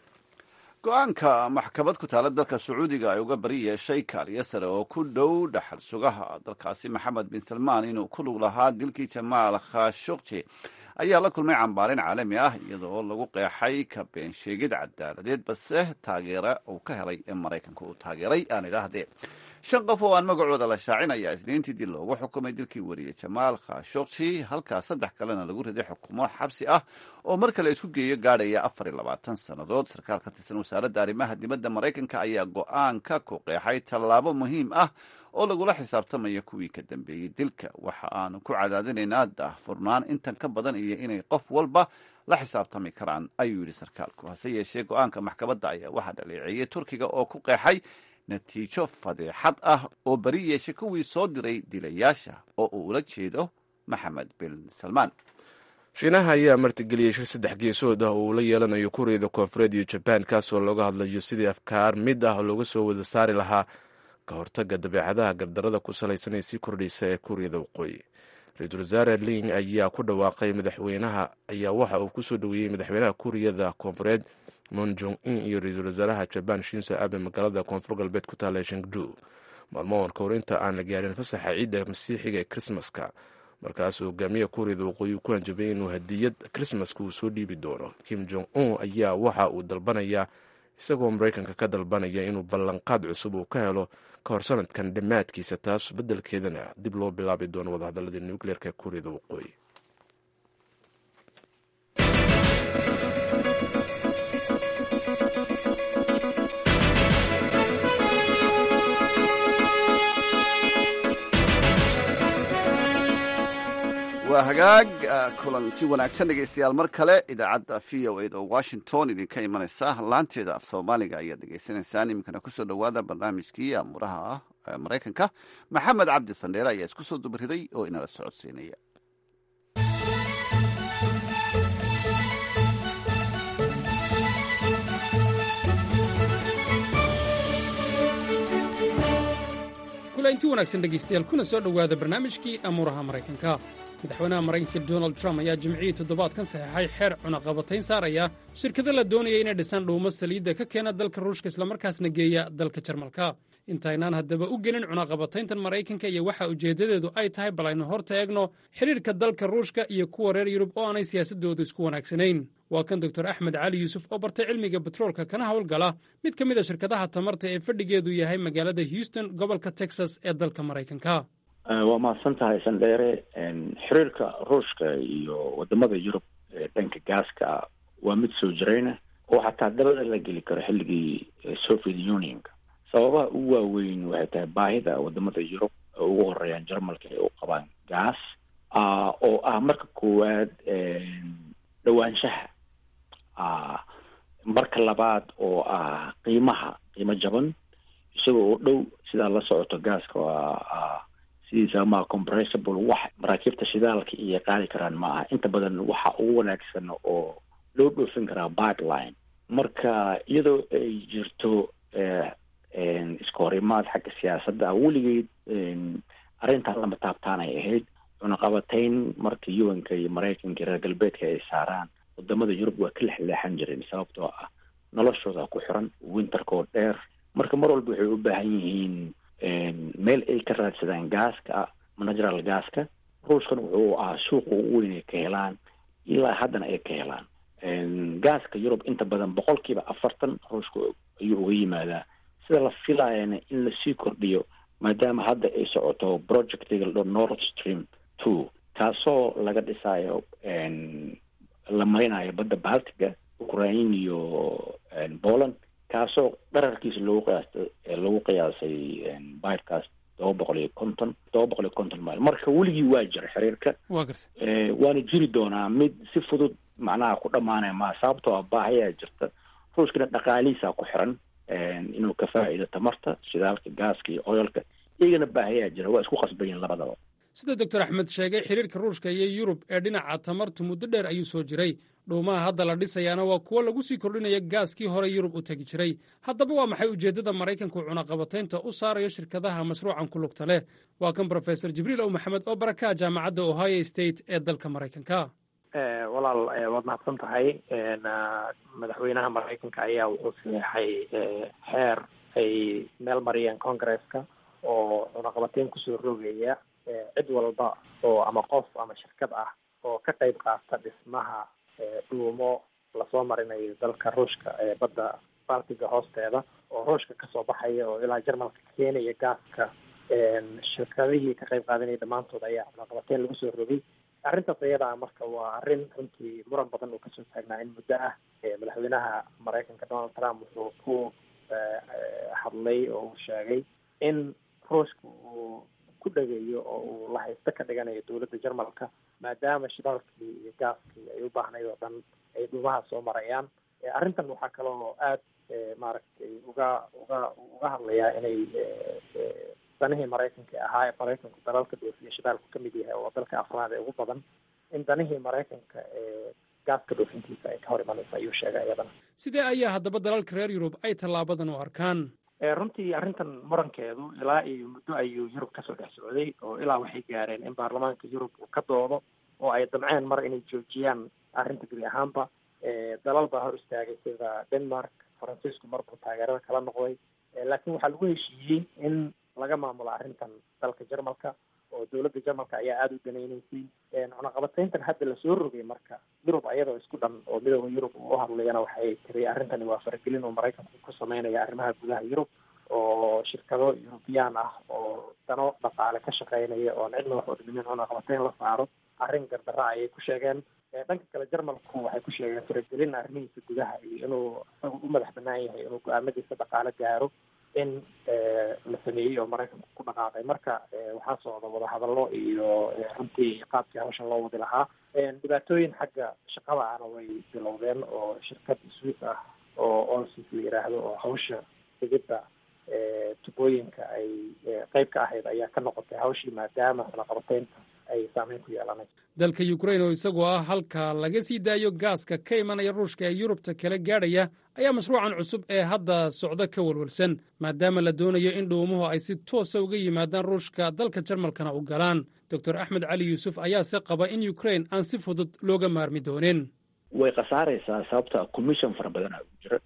go-aanka maxkamad ku taala dalka sacuudiga ay uga bari yeeshay kaaliyo sare oo ku dhow dhaxal sugaha dalkaasi maxamed bin salmaan inuu ku lug lahaa dilkii jamaal khashogji ayaa la kulmay cambaarin caalami ah iyadoo lagu qeexay ka been sheegid cadaaladeed balse taageera uu ka helay ee maraykanka uu taageeray aan idhaahdee shan qof oo aan magacooda la shaacin ayaa isniintii dil loogu xukumay dilkii wariyey jamaal khashogji halkaa saddex kalena lagu riday xukumo xabsi ah oo mar kale isku geeyo gaadhaya afar iyo labaatan sannadood sarkaal ka tirsan wasaaradda arrimaha dibadda maraykanka ayaa go-aanka ku qeexay tallaabo muhiim ah oo lagula xisaabtamaya kuwii ka dambeeyey dilka waxa aanu ku cadaadinaynaa daahfurnaan intan ka badan iyo inay qof walba la xisaabtami karaan ayuu yidhi sarkaalku hase yeeshee go-aanka maxkamadda ayaa waxaa dhaleeceeyey turkiga oo ku qeexay natiijo fadeexad ah oo beri yeeshay kuwii soo diray dilayaasha oo uu ula jeedo maxamed bin salmaan shiinaha ayaa martigeliyey shir saddex geesood ah oo uu la yeelanayo kuuriyada koonfureed iyo jabaan kaasoo looga hadlayo sidii afkaar mid ah looga soo wada saari lahaa ka hortaga dabeecadaha gardarada ku salaysan ee sii kordhaysa ee kuuriyada waqooyi ra-iisul wasaare ling ayaa ku dhawaaqay madaxweynaha ayaa waxa uu kusoo dhoweeyey madaxweynaha kuuriyada koonfureed mon jong in iyo ra-iisul wasaaraha jabaan shinso abe magaalada koonfur galbeed ku taala shangdu maalmo warka hor inta aan la gaarin fasaxa ciidda masiixiga ee krismaska markaasuu hogaamiya kuuriyada waqooyi ku hanjabay inuu hadiyad krismaska uu soo dhiibi doono kim jong un ayaa waxa uu dalbanayaa isagoo maraykanka ka dalbanaya inuu ballanqaad cusub uu ka helo ka hor sanadkan dhammaadkiisa taas beddelkeedana dib loo bilaabi doono wadahadaladii nucleerka ee kuuriyada waqooyi waa hagaag kulanti wanaagsan dhegeystayaal mar kale idaacadda v o ed oo washington idinka imanaysa laanteeda af soomaaliga ayaad dhegeysanaysaan iminkana kusoo dhowaada barnaamijkii amuuraha maraykanka maxamed cabdi sandheere ayaa isku soo dubariday oo inala socodsiinaya kulanti wanaagsan dhegaystayaal kuna soo dhowaada barnaamijkii amuuraha maraykanka madaxweynaha maraykanka donald trump ayaa jimcihii toddobaadkan saxeexay xeer cunaqabatayn saaraya shirkado la doonaya inay dhisaan dhuumo saliidda ka keena dalka ruushka islamarkaasna geeya dalka jarmalka intaynaan haddaba u gelin cunaqabatayntan maraykanka iyo waxa ujeeddadeedu ay tahay bal aynu horta eegno xidhiirka dalka ruushka iyo kuwa reer yurub oo aanay siyaasaddoodu isku wanaagsanayn waa kan doktor axmed cali yuusuf oo bartay cilmiga betroolka kana howlgala mid ka mid a shirkadaha tamarta ee fadhigeedu yahay magaalada houston gobolka texas ee dalka maraykanka waa mahadsan tahay sandheere xiriirka ruushka iyo wadamada yurub ee dhanka gaaska waa mid soo jirayna oo xataa dabada la geli karo xilligii soviet unionka sababaha ugu waaweyn waxay tahay baahida wadamada yurub oo ugu horeeyaan jarmalka ay u qabaan gaas oo ah marka koowaad dhowaanshaha marka labaad oo ah qiimaha qiimo jaban isagoo oo dhow sidaa la socoto gaaska waa sidiisa ma compressible wax maraakiibta shidaalka iyo qaadi karaan ma aha inta badan waxa ugu wanaagsan oo loo dhoofin karaa pipeline marka iyadoo ay jirto iska horimaad xagga siyaasadda ah weligeed arrintan lama taabtaanay ahayd cunaqabatayn markii yuwanka iyo maraykanka iyo reer galbeedka ay saaraan wadamada yurub waa ka lexleexan jireen sababtoo ah noloshooda ku xiran winterkoo dheer marka mar walba waxay u baahan yihiin meel ay ka raadsadaan gaaska natural gaaska ruushkan wuxuu ahaa suuqa ugu weyn ay ka helaan ilaa haddana ay ka helaan gaaska yurub inta badan boqolkiiba afartan ruushka ayuu uga yimaadaa sida la filayana in lasii kordhiyo maadaama hadda ay socoto projectiga ladho nord stream two kaasoo laga dhisayo la marinayo badda baltiga ukraine iyo poland kaasoo dherarkiisa loogu qiyaastay lagu qiyaasay bayrkaas todoba boqol iyo konton todoba boqol iyo konton mile marka weligii waa jira xiriirka waa garta waana jiri doonaa mid si fudud macnaha ku dhamaanaya maa sababtoo ah baahayaa jirta ruushkana dhaqaalihiisaa ku xiran inuu ka faa'iido tamarta shidaalka gaaska iyo oyolka iyagana baahayaa jira waa isku qasbayin labadaba sida doctor axmed sheegay xiriirka ruushka iyo yurub ee dhinaca tamartu muddo dheer ayuu soo jiray dhuumaha hadda la dhisayaana waa kuwo lagu sii kordhinaya gaaskii hore yurub u tegi jiray haddaba waa maxay ujeeddada maraykanku cunaqabataynta u saarayo shirkadaha mashruucan ku lugta leh waa kan brofesor jibriil ow maxamed oo baraka jaamacadda ohio state ee dalka maraykanka walaal waad mahadsan tahay madaxweynaha maraykanka ayaa wuxuu sameexay xeer ay meel mariyeen congresska oo cunaqabateyn kusoo rogaya cid walba oo ama qof ama shirkad ah oo ka qayb qaata dhismaha dhuumo lasoo marinayo dalka ruushka ee badda baltiga hoosteeda oo ruushka kasoo baxaya oo ilaa jarmalka keenaya gaaska shirkadihii ka qayb qaadanaya dhammaantood ayaa cunaqabateyn lagu soo rogay arrintaas ayadaa marka waa arrin runtii muran badan uu kasoo taagnaa in muddo ah madaxweynaha maraykanka donald trump wuxuu ku hadlay oo uu sheegay in ruushka uu ku dhageeyo oo uu lahaysto ka dhiganayo dowladda jarmalka maadaama shidaalkii iyo gaaskii ay u baahnayd oo dhan ay dhuumaha soo marayaan arrintan waxaa kaloo aad maaragtay uga uga uga hadlayaa inay danihii maraykanka ahaa ee maraykanku dalalka dhoofiya shidaalku ka mid yahay oo dalka afraad ee ugu badan in danihii maraykanka ee gaaska dhoofintiisa ay ka hor imanaysa ayuu sheegay iyadana sidee ayaa haddaba dalalka reer yurub ay tallaabadan u arkaan runtii arrintan murankeedu ilaa iyo muddo ayuu yurub kasoo dhex socday oo ilaa waxay gaareen in baarlamaanka yurub uu ka doodo oo ay damceen mar inay joojiyaan arrinta gebi ahaanba dalal baa hor istaagay sida denmark faransiisku marbuu taageerada kala noqday laakiin waxaa lagu heshiiyey in laga maamulo arrintan dalka jarmalka oo dowladda jarmalka ayaa aada u danaynaysay cunaqabateyntan hadda lasoo rogay marka yurub ayadoo isku dhan oo midooda yurub uu u hadlayana waxay tiri arrintani waa faragelin oo maraykanku ku sameynaya arrimaha gudaha yurub oo shirkado eurubiyaan ah oo dano dhaqaale ka shaqeynaya oon cidna wax odhimin cunaqabateyn la saaro arrin gardara ayay ku sheegeen dhanka kale jarmalku waxay ku sheegeen faragelin arrimihiisa gudaha iyo inuu isagu u madax banaan yahay inuu go-aamadiisa dhaqaale gaaro in la sameeyey oo maraykanku ku dhaqaaqay marka waxaa socda wadahadallo iyo runtii qaabkii hawshan loo wadi lahaa dhibaatooyin xagga shaqada ahna way bilowdeen oo shirkad swiss ah oo olsis la yiraahdo oo hawsha digidda tubooyinka ay qeyb ka ahayd ayaa ka noqotay hawshii maadaama cunaqabateynta ay saameyn ku yeelanayso dalka ukrain oo isagoo ah halka laga sii daayo gaaska ka imanaya ruushka ee yurubta kala gaadhaya ayaa mashruucan cusub ee hadda socda ka walwalsan maadaama la doonayo in dhuumuhu ay si toosa uga yimaadaan ruushka dalka jarmalkana u galaan doctor axmed cali yuusuf ayaa se qaba in ukrain aan si fudud looga maarmi doonin way khasaaraysaa sababta commission fara badan aa jira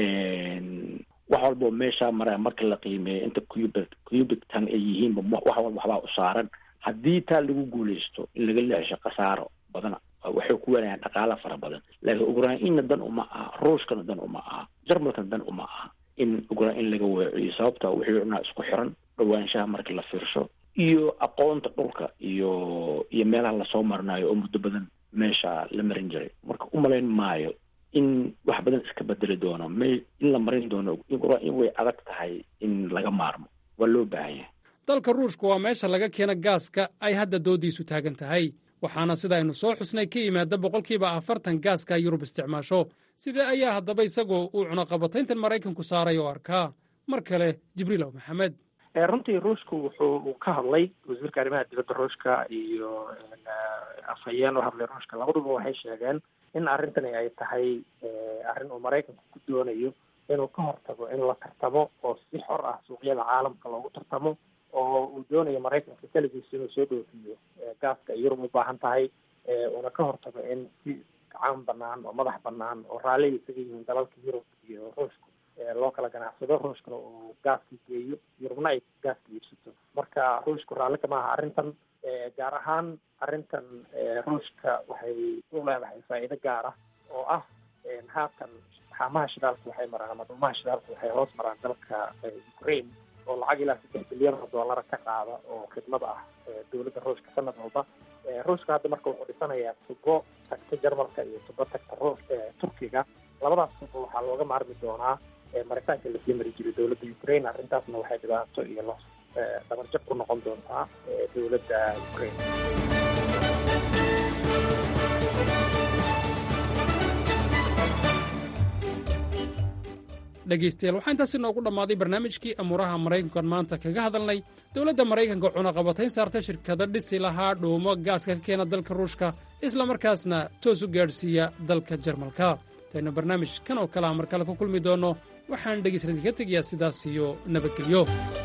wax walbao meeshaa mara marka la qiimeeyo inta cubic cubic tan ay yihiinba wax walba waxbaa u saaran haddii taa lagu guuleysto in laga leexsho khasaaro badana waxay ku weenayaan dhaqaala fara badan laakiin ukrainna dan uma aha ruushkana dan uma aha jarmalkana dan uma aha in ukrain laga weeciyo sababta wixii cunaa isku xiran dhawaanshaha marka la fiirsho iyo aqoonta dhulka iyo iyo meelaha lasoo marinayo oo muddo badan meesha la marin jiray marka umalayn maayo in wax badan iska bedeli doono may in la marin doono in way adag tahay in laga maarmo waa loo baahan yahay dalka ruushka waa meesha laga keena gaaska ay hadda doodiisu taagan tahay waxaana sida aynu soo xusnay ka yimaada boqolkiiba afartan gaaska yurub isticmaasho sidee ayaa haddaba isagoo uu cunaqabatayntan maraykanku saaray oo arkaa mar kale jibriilow maxamed runtii ruushku wuxuu uu ka hadlay wasiirka arrimaha dibadda ruushka iyo afhayeen u hadlay ruushka labaduba waxay sheegeen in arrintani ay tahay arrin uu maraykanku ku doonayo inuu ka hortago in la tartamo oo si xor ah suuqyada caalamka loogu tartamo oo uu doonayo maraykanka keligiis inuu soo dhoofiyo gaaska ay yurub u baahan tahay uuna ka hortago in si gacan banaan oo madax banaan oo raalli isaga yihiin dalalka yurub iyo ruushka loo kala ganacsado ruushkana uu gaaska geeyo yurubna ay gaaska iibsato marka ruushku raalli kama aha arrintan gaar ahaan arrintan ruushka waxay u leedahay faa'iido gaar ah oo ah haatan xaamaha shidaalka waxay maraan ama dhuumaha shidaalka waxay hoos maraan dalka ukraine oo lacag ilaa saddex bilyan oo dollara ka qaada oo khidmada ah dowladda ruushka sanad walba ruushka hadda marka wuxuu dhisanayaa tubo tagta jarmalka iyo tubo tagta ruus turkiga labadaas tubo waxaa looga maarmi doonaa maritaanka lasii mari jiray dowladda ukraine arrintaasna waxay dhibaato iyo los dabarjab ku noqon doontaa dowladda ukraine dhegaystayaal waxaa intaasi noogu dhammaaday barnaamijkii amuuraha maraykankan maanta kaga hadalnay dowladda maraykanka cunaqabatayn saarta shirkado dhisi lahaa dhuumo gaaska ka keena dalka ruushka islamarkaasna toos u gaadhsiiya dalka jarmalka intaynu barnaamij kan oo kalea mar kale ku kulmi doonno waxaan dhegaysta idinka tegayaa sidaas iyo nabadgelyo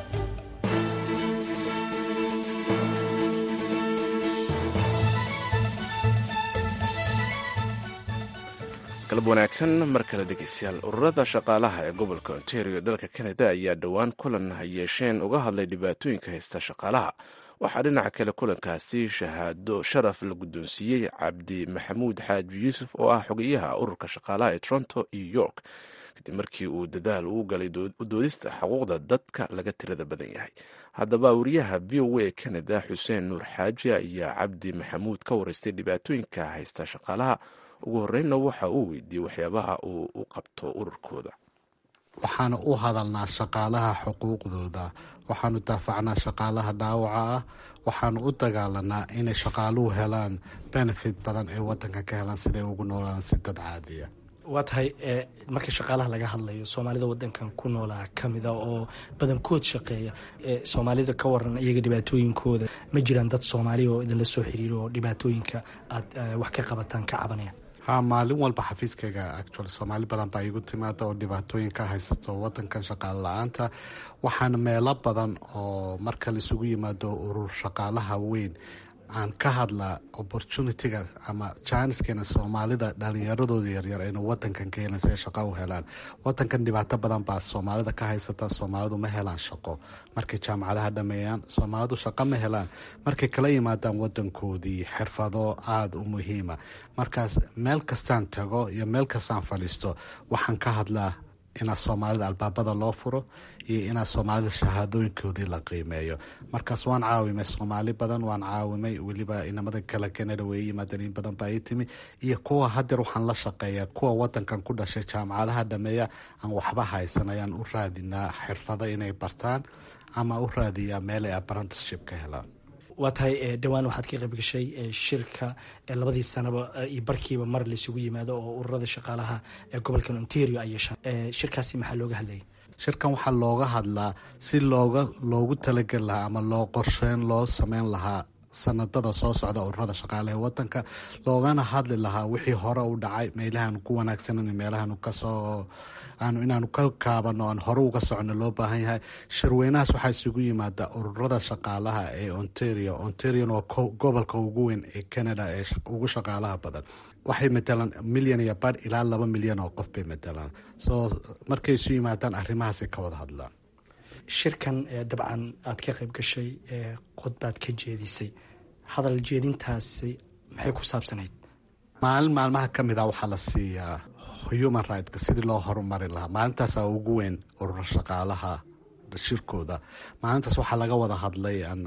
galab wanaagsan mar kale dhegeystayaal ururada shaqaalaha ee gobolka ontario dalka canada ayaa dhowaan kulan yeesheen uga hadlay dhibaatooyinka haysta shaqaalaha waxaa dhinaca kale kulankaasi shahaado sharaf la guddoonsiiyey cabdi maxamuud xaaji yuusuf oo ah xogeyaha ururka shaqaalaha ee toronto iyo york kadib markii uu dadaal uu galay doodista xuquuqda dadka laga tirada badan yahay haddaba wariyaha v o a canada xuseen nuur xaaji ayaa cabdi maxamuud ka wareystay dhibaatooyinka haysta shaqaalaha ugu horreynna waxa uu weydiiyey waxyaabaha uu u qabto ururkooda waxaanu u hadalnaa shaqaalaha xuquuqdooda waxaanu daafacnaa shaqaalaha dhaawaca ah waxaanu u dagaalanaa inay shaqaaluhu helaan benefit badan ee wadanka ka helaan siday ugu noolaan si dad caadiya waa tahay marka shaqaalaha laga hadlayo soomaalida wadankan ku noolaa kamida oo badankood shaqeeya soomaalida ka waran iyaga dhibaatooyinkooda ma jiraan dad soomaaliya oo idinla soo xiriiro oo dhibaatooyinka aad wax ka qabataan ka cabanaya ha maalin walba xafiiskayga actual soomaali badan baa igu timaada oo dhibaatooyin ka haysato wadankan shaqaale la-aanta waxaana meelo badan oo marka laisugu yimaado urur shaqaalaha weyn aan ka hadlaa opportunitiga ama jaaniskeena soomaalida dhalinyaradooda yaryar aynu wadankan ka helan si ay shaqo u helaan wadankan dhibaato badan baa soomaalida ka haysata soomaalidu ma helaan shaqo markay jaamacadaha dhameeyaan soomaalidu shaqo ma helaan markay kala yimaadaan wadankoodii xirfado aada u muhiima markaas meel kastaan tago iyo meel kastaan fadhiisto waxaan ka hadlaa inaa soomaalida albaabada loo furo iyo inaa soomaalida shahaadooyinkoodii la qiimeeyo markaas waan caawimay soomaali badan waan caawimay weliba inamada kale canada way yimaadeen in badan baa ii timi iyo kuwa hadeer waxaan la shaqeeyaa kuwa wadankan ku dhashay jaamacadaha dhameeya aan waxba haysan ayaan u raadinaa xirfado inay bartaan ama u raadiyaa meel ay apprenticeship ka helaan waa tahay dhowaan waxaad ka qayb gashay shirka labadii sanaba iyo barkiiba mar laysugu yimaado oo ururada shaqaalaha ee gobolkan ontario ay yeeshaan shirkaasi maxaa looga hadlayay shirkan waxaa looga hadlaa si looga loogu talageli lahaa ama loo qorsheyn loo sameyn lahaa sanadada soo socda ururada shaqaalaha ee wadanka loogana hadli lahaa wixii hore u dhacay meelahaanu ku wanaagsanan meelahaanu kasoo aanu inaanu ka kaabano aan hore uga socno loo baahan yahay shirweynahaas waxaa isugu yimaada ururada shaqaalaha ee ontario ontarion waa gobolka ugu weyn ee canada ee ugu shaqaalaha badan waxay matalaan milyan iyo badh ilaa laba milyan oo qof bay matalaan soo markay isu yimaadaan arrimahaasay ka wada hadlaan shirkan dabcan aad ka qayb gashay qodbaad ka jeedisay hadal jeedintaasi maxay ku saabsanayd maalin maalmaha ka mid a waxaa la siiyaa human rightska sidii loo horumari lahaa maalintaasa ugu weyn urur shaqaalaha shirkooda maalintaas waxaa laga wada hadlay aan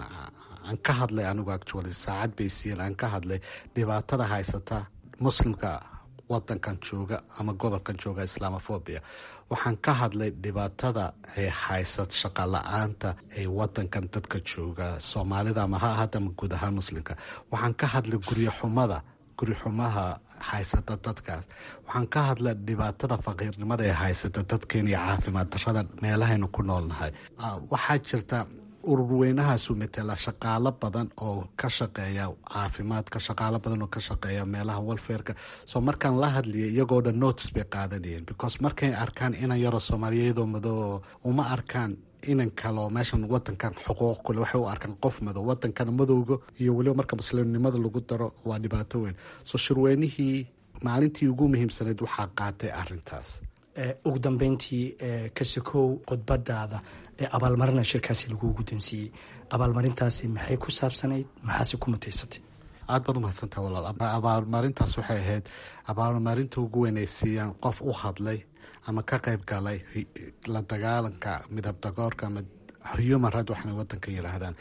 ka hadlay anigu actually saacad bay siiyeen aan ka hadlay dhibaatada haysata muslimka wadankan jooga ama gobolkan jooga islamophobia waxaan ka hadlay dhibaatada ay haysat shaqa la-aanta ee wadankan dadka jooga soomaalida ama ha ahada ama guud ahaan muslimka waxaan ka hadlay guryo xumada gurixumaha haysata dadkaas waxaan ka hadla dhibaatada faqiirnimada ee haysata dadkeena iyo caafimaad darada meelahaynu ku noolnahay waxaa jirta ururweynahaasu matela shaqaalo badan oo ka shaqeeya caafimaadka shaqaalo badan oo ka shaqeeya meelaha walfareka soo markaan la hadliya iyagoo dhan notice bay qaadanayeen because markay arkaan inan yaroo soomaaliya iyadoo madoo uma arkaan inan kaleo meeshan wadankan xuquuq kule waxay u arkaan qof madow wadankana madowga iyo weliba marka muslimnimada lagu daro waa dhibaato weyn soo shirweynihii maalintii ugu muhiimsanayd waxaa qaatay arintaas ugu dambeyntii kasikow khudbadaada ee abaalmarina shirkaasi lagu guddoonsiiyey abaalmarintaasi maxay ku saabsanayd maxaase ku mutaysatay aad baad umahadsantaha walaal abaalmarintaas waxay ahayd abaalmarinta ugu weyn ay siiyaan qof u hadlay ama ka qayb galay la dagaalanka midab dagoorka ama human right waxna wadanka yiraahdaan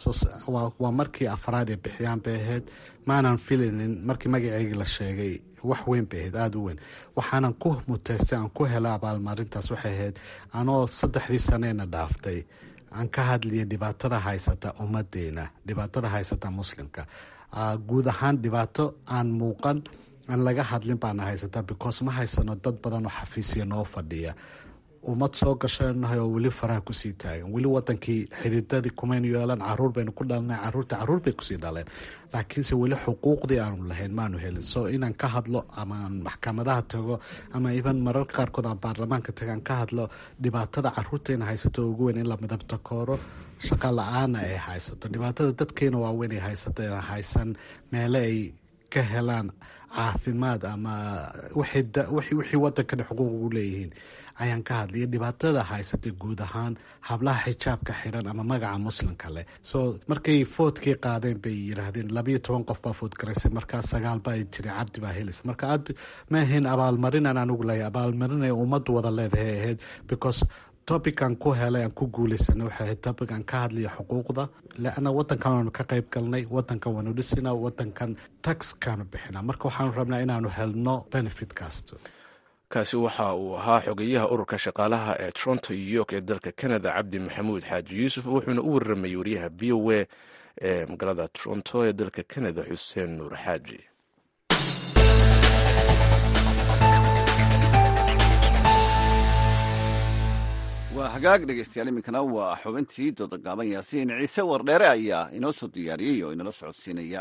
waa markii afraad ay bixiyaan bay ahayd maanan filinin markii magaceygii la sheegay wax weyn bay ahayd aada u weyn waxaanan ku muteystay aan ku hela abaalmarintaas waxay ahayd anoo saddexdii saneena dhaaftay aan ka hadliya dhibaatada haysata ummadeena dhibaatada haysata muslimka guud ahaan dhibaato aan muuqan aan laga hadlin baana haysataa because ma haysano dad badan oo xafiisya noo fadhiya ummad soo gashanahay oo weli faraha kusii taagan weli wadankii xididadii kumaynu yeelan caruur baynu ku dhalnay caruurta caruur bay kusii dhaleen laakiinse weli xuquuqdii aanu lahayn maanu helin so inaan ka hadlo ama aan maxkamadaha tago ama iban mararka qaarkood aan baarlamaanka tago aan ka hadlo dhibaatada caruurteena haysato ugu weyn in la midabta kooro shaqa la-aana ay haysato dhibaatada dadkeena waaweyn ay haysato haysan meele ay ka helaan caafimaad ama wixii wadankana xuquuq ugu leeyihiin ayaan ka hadlaya dhibaatada haysatay guud ahaan hablaha xijaabka xidhan ama magaca muslimka leh so markay foodkii qaadeen bay yiraahdeen labayo toban qof baa food garaysay markaa sagaal baa jiri cabdi baa helaysa marka aad ma ahayn abaalmarinaan anugu leeyahay abaalmarin ay ummaddu wada leedahay ahayd because topican ku helay aan ku guuleysana waxay ahayd topic aan ka hadlaya xuquuqda leanna wadankan waanu ka qayb galnay wadankan waanu dhisina wadankan taxkaanu bixina marka waxaanu rabnaa inaanu helno benefitkaas kaasi waxa uu ahaa xogeyaha ururka shaqaalaha ee toronto iyo york ee dalka canada cabdi maxamuud xaaji yuusuf wuxuuna u waramayay wariyaha v o a ee magaalada toronto ee dalka canada xuseen nuur xaaji waa hagaag dhegeystayaal iminkana waa xubintii dooda gaaban yaasiin ciise wardheere ayaa inoo soo diyaariyey oo inala socodsiinaya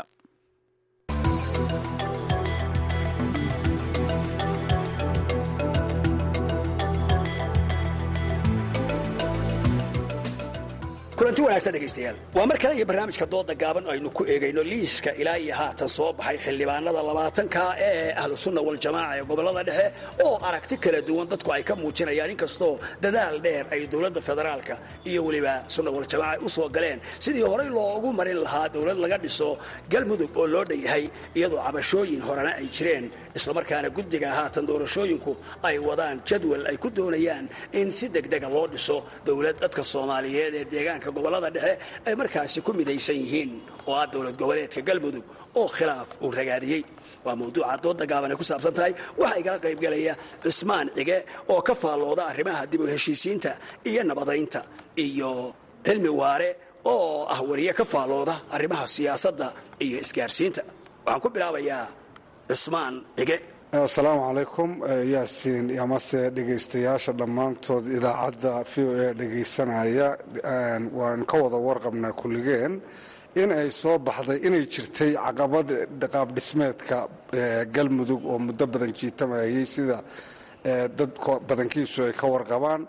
kulanti wanaagsan dhegaystayaal waa mar kale iyo barnaamijka dooda gaaban aynu ku eegayno liiska ilaa iyo haatan soo baxay xildhibaanada labaatanka ee ahlu sunna waljamaaca ee gobollada dhexe oo aragti kala duwan dadku ay ka muujinayaan inkastoo dadaal dheer ay dowladda federaalka iyo weliba sunna waljamaaca ay u soo galeen sidii horey loogu marin lahaa dowlad laga dhiso galmudug oo loo dhanyahay iyadoo cabashooyin horena ay jireen islamarkaana guddiga haatan doorashooyinku ay wadaan jadwal ay ku doonayaan in si degdega loo dhiso dowlad dadka soomaaliyeed ee deegaanka gobolada dhexe ay markaasi ku midaysan yihiin oo ah dowlad goboleedka galmudug oo khilaaf uu ragaadiyey waa mawduuca dooda gaaban ay ku saabsan tahay waxaa igala qaybgelaya cismaan cige oo ka faallooda arrimaha dib u heshiisiinta iyo nabadaynta iyo cilmi waare oo ah wariye ka faallooda arrimaha siyaasadda iyo isgaarsiinta waxaan ku bilaabayaa cismaan cige asalaamu calaykum yaasiin amase dhegaystayaasha dhammaantood idaacadda v o a dhegaysanaya waan ka wada warqabnaa kulligeen in ay soo baxday inay jirtay caqabad qaabdhismeedka galmudug oo muddo badan jiitamayay sida dad badankiisu ay ka warqabaan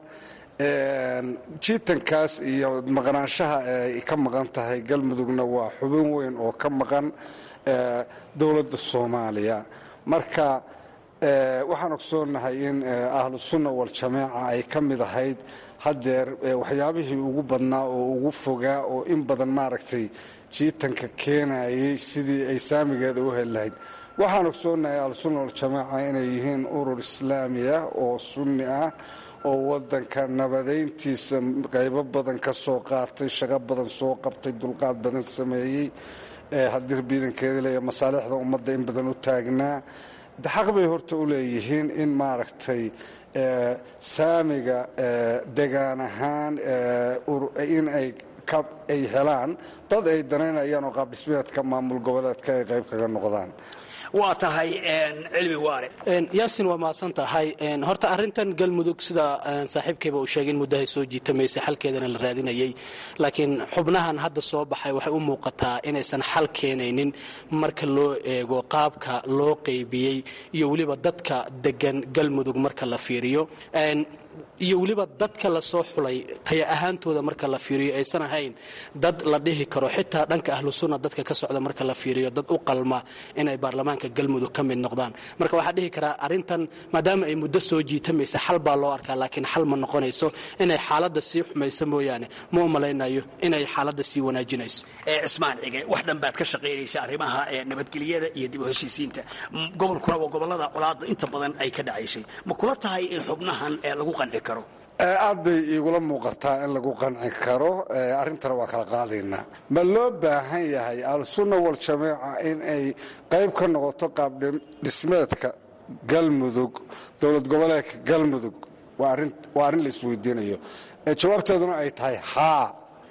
jiitankaas iyo maqnaanshaha ay ka maqan tahay galmudugna waa xubin weyn oo ka maqan dowladda soomaaliya marka waxaan ogsoonnahay in ahlu sunna waljamaaca ay ka mid ahayd haddeer waxyaabihii ugu badnaa oo ugu fogaa oo in badan maaragtay jiitanka keenayay sidii ay saamigeeda u heli lahayd waxaan ogsoonnahay ahlusunna waljamaaca inay yihiin urur islaami ah oo sunni ah oo wadanka nabadayntiisa qaybo badan ka soo qaatay shaqo badan soo qabtay dulqaad badan sameeyey haddii biidankeeda leeya masaalixda ummadda in badan u taagnaa de xaq bay horta u leeyihiin in maaragtay saamiga degaan ahaan in ay ay helaan dad ay danaynayaan oo qaabdhismeedka maamul goboleedka ay qayb kaga noqdaan waa tahay cilmi waare yaasin waa mahadsan tahay horta arrintan galmudug sida saaxiibkayba uu sheegay in muddahay soo jiitamaysay xalkeedana la raadinayay laakiin xubnahan hadda soo baxay waxay u muuqataa inaysan xal keenaynin marka loo eego qaabka loo qaybiyey iyo weliba dadka degan galmudug marka la fiiriyo iyo weliba dadka lasoo xulay taya ahaantooda marka la fiiriyo aysan ahayn dad la dhihi karo xitaa dhanka ahlu sunna dadka ka socda marka la fiiriyo dad u qalma inay baarlamaanka galmudug ka mid noqdaan marka waxaa dhihi karaa arrintan maadaama ay muddo soo jiitamaysa xal baa loo arkaa laakiin xal ma noqonayso inay xaaladda sii xumayso mooyaane ma u malaynayo inay xaaladda sii wanaajinayso cismaan cige wax dhan baad ka shaqaynaysa arrimaha nabadgelyada iyo dib u heshiisiinta gobolkuna waa gobolada colaadda inta badan ay ka dhacaysay ma kula tahay in xubnahan lagu qanci karo aad bay iigula muuqataa in lagu qanci karo arrintana waa kala qaadaynaa ma loo baahan yahay al-sunna wal-jamaaca in ay qayb ka noqoto qaabdhismeedka galmudug dowlad goboleedka galmudug waa arrin la isweydiinayo jawaabteeduna ay tahay haa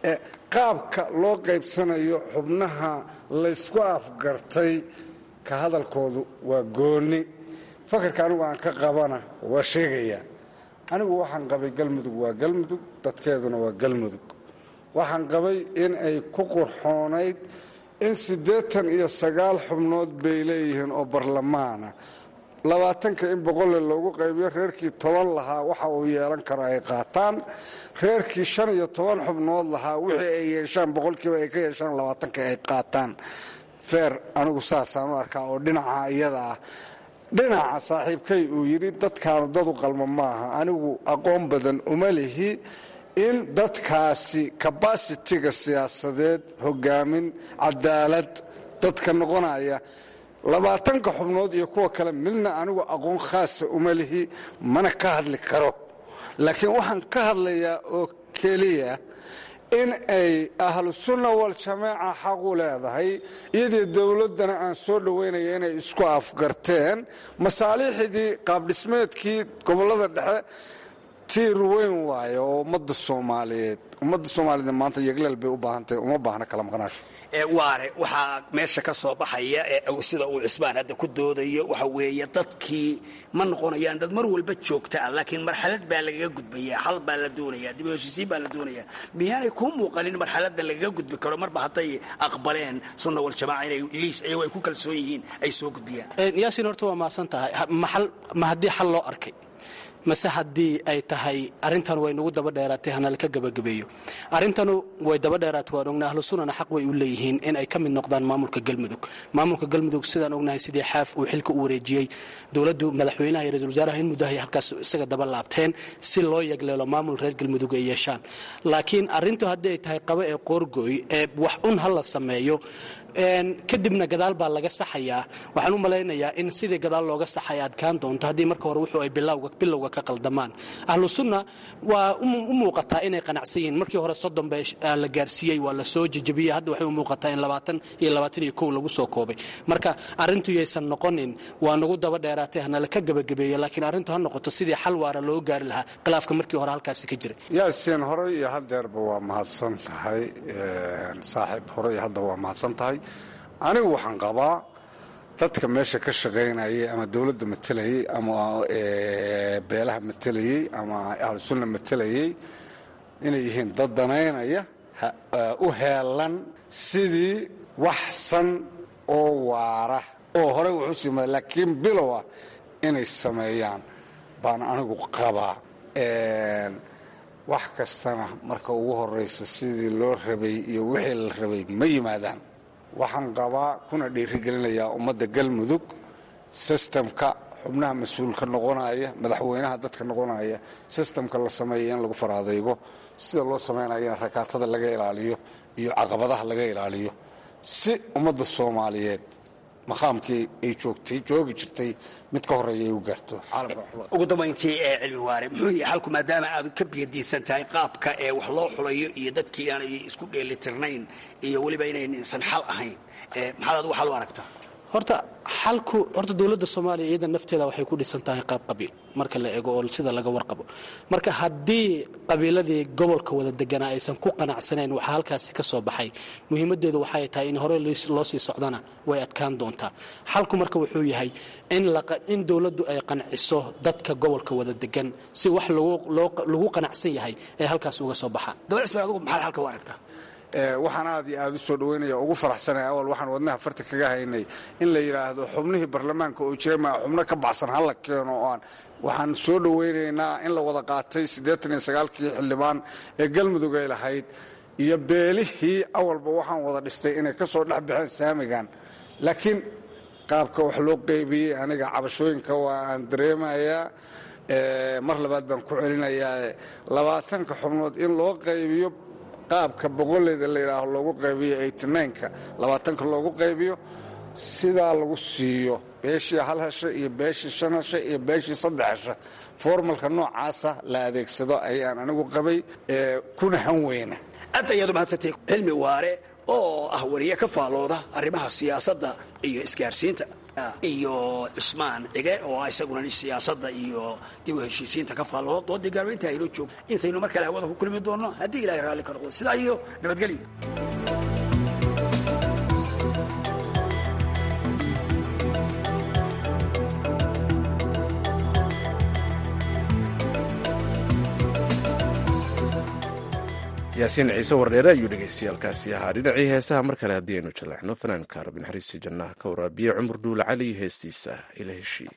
qaabka loo qaybsanayo xubnaha laysku afgartay ka hadalkoodu waa goonni fakarka anigu aan ka qabana waa sheegaya anigu waxaan qabay galmudug waa galmudug dadkeeduna waa galmudug waxaan qabay in ay ku qurxoonayd in siddeetan iyo sagaal xubnood bay leeyihiin oo barlamaana labaatanka in boqolle loogu qaybiyo reerkii toban lahaa waxa uu yeelan karo ay qaataan reerkii shan iyo toban xubnood lahaa wixii ay yeeshaan boqolkiiba ay ka yeeshaan labaatanka ay qaataan feer anigu saasaan u arkaa oo dhinaca iyada ah dhinaca saaxiibkay uu yidhi dadkaanu dad u qalmo maaha anigu aqoon badan uma lihi in dadkaasi kabasitiga siyaasadeed hogaamin cadaalad dadka noqonaya labaatanka xubnood iyo kuwa kale midna anigu aqoon khaasa uma lihi mana ka hadli karo laakiin waxaan ka hadlayaa oo keliya in ay ahlusunna waljamaaca xaq u leedahay iyadii dowladdana aan soo dhoweynaya inay isku afgarteen masaaliixdii qaabdhismeedkii gobollada dhexe tiir weyn waaye oo ummadda soomaaliyeed ummadda soomaaliyeed maanta yegleel bay u baahantahay uma baahna kala maqnaasho waare waxaa meesha ka soo baxaya sida uu cismaan hadda ku doodayo waxa weeye dadkii ma noqonayaan dad mar walba joogta ah laakiin marxalad baa lagaga gudbaya xal baa la doonaya dib u heshiisiin baa la doonaya miyaanay kuu muuqanin marxaladda lagaga gudbi karo marba hadday aqbaleen sunna waljamaaca inay liis iyagoo ay ku kalsoon yihiin ay soo gudbiyaan yaasin horta waa mahadsan tahay ma haddii xal loo arkay mase haddii ay tahay arrintan way nagu daba dheeraatay hana laka gabagabeeyo arrintanu way daba dheeraatay waan ognahay ahlu sunnana xaq way u leeyihiin in ay ka mid noqdaan maamulka galmudug maamulka galmudug sidaan ognahay sidii xaaf uu xilka u wareejiyey dowladdu madaxweynaha iyo ra-isul wasaaraha in muddahay halkaas isaga daba laabteen si loo yagleelo maamul reer galmudug ay yeeshaan laakiin arrintu haddii ay tahay qabo ee qoorgooy ee wax un ha la sameeyo kadibna gadaal baa laga saxayaa waxaan u malaynayaa in sidii gadaal looga saxay adkaan doonto haddii marka hore wuxuu ay bilowga ka qaldamaan ahlu sunna waa u muuqataa inay qanacsan yihiin markii hore soddon ba la gaarsiiyey waa la soo jejebiyey hadda waxay u muuqataa in labaatan iyo labaatan iyo kow lagu soo koobay marka arrintu yaysan noqonin waa nagu daba dheeraatay hanala ka gabagabeeyo laakiin arrintu ha noqoto sidii xal waara loo gaari lahaa khilaafka markii hore halkaasi ka jiray yaasiin horey iyo hadeerba waa mahadsan tahay saaxiib horey iyo hadda waa mahadsan tahay anigu waxaan qabaa dadka meesha ka shaqaynayay ama dowladda matelayey ama beelaha matelayey ama ahlusunna matelayey inay yihiin dad danaynaya u heelan sidii wax san oo waara oo horey wuxuu siima laakiin bilowa inay sameeyaan baan anigu qabaa wax kastana marka ugu horaysa sidii loo rabay iyo wixii la rabay ma yimaadaan waxaan qabaa kuna dhiirigelinayaa ummadda galmudug sistamka xubnaha mas-uulka noqonaya madaxweynaha dadka noqonaya sistamka la sameeya in lagu faraadaygo sida loo samaynayana rakaatada laga ilaaliyo iyo caqabadaha laga ilaaliyo si ummadda soomaaliyeed maqaamkii ay joogtay joogi jirtay mid ka horeeya ay u gaarto ugu dambayntii ee cilmi waare muxuu yahay xalku maadaama aad ka biyadiisan tahay qaabka ee wax loo xulayo iyo dadkii aanay isku dheelitirnayn iyo weliba inaysan xal ahayn maxaad adigu xal u aragtaa horta xalku horta dowladda soomaaliya iyada nafteeda waxay ku dhisan tahay qaab qabiil marka la eego oo sida laga warqabo marka haddii qabiiladii gobolka wada deganaa aysan ku qanacsanayn waxaa halkaasi ka soo baxay muhiimadeedu waxay tahay in hore loo sii socdana way adkaan doontaa xalku marka wuxuu yahay in dowladdu ay qanciso dadka gobolka wada degan si wax lagu qanacsan yahay ay halkaas uga soo baxaan dowlad ismail adugu maxaad halka u aragtaa waxaan aad iyo aad u soo dhaweynaya ugu faraxsanaya awal waxaan wadnaha farta kaga haynay in la yidhaahdo xubnihii baarlamaanka oo jira maa xubno ka baxsan hala keeno oo aan waxaan soo dhowaynaynaa in la wada qaatay siddeetan iyo sagaalkii xildhibaan ee galmudug ay lahayd iyo beelihii awalba waxaan wada dhistay inay ka soo dhex baxeen saamigan laakiin qaabka wax loo qaybiyey aniga cabashooyinka waa aan dareemayaa mar labaad baan ku celinayaa labaatanka xubnood in loo qaybiyo qaabka boqoleyda la yidhaaho loogu qaybiyo eighty-nine-ka labaatanka loogu qaybiyo sidaa lagu siiyo beeshii hal hesha iyo beeshii shan hesha iyo beeshii saddex hesha formalka noocaasa la adeegsado ayaan anigu qabay kuna han weyna aad ayaad u mahadsantay cilmi waare oo ah wariye ka faalooda arrimaha siyaasadda iyo isgaarsiinta iyo cusmaan cige oo ah isaguna siyaasadda iyo dib u heshiisiinta ka faallooda doodii gaarbaynta aynoo joog intaynu mar kale hawada ku kulmi doonno haddii ilahay raalli ka noqdo sidaa iyo nabadgelyo yaasiin ciise wardheere ayuu dhegaystayaalkaasi ahaa dhinacii heesaha mar kale haddii aynu jaleexno fanaanka rabbi naxariistii jannaha ka waraabiye cumar dhuule cali iyo heestiisa ila heshii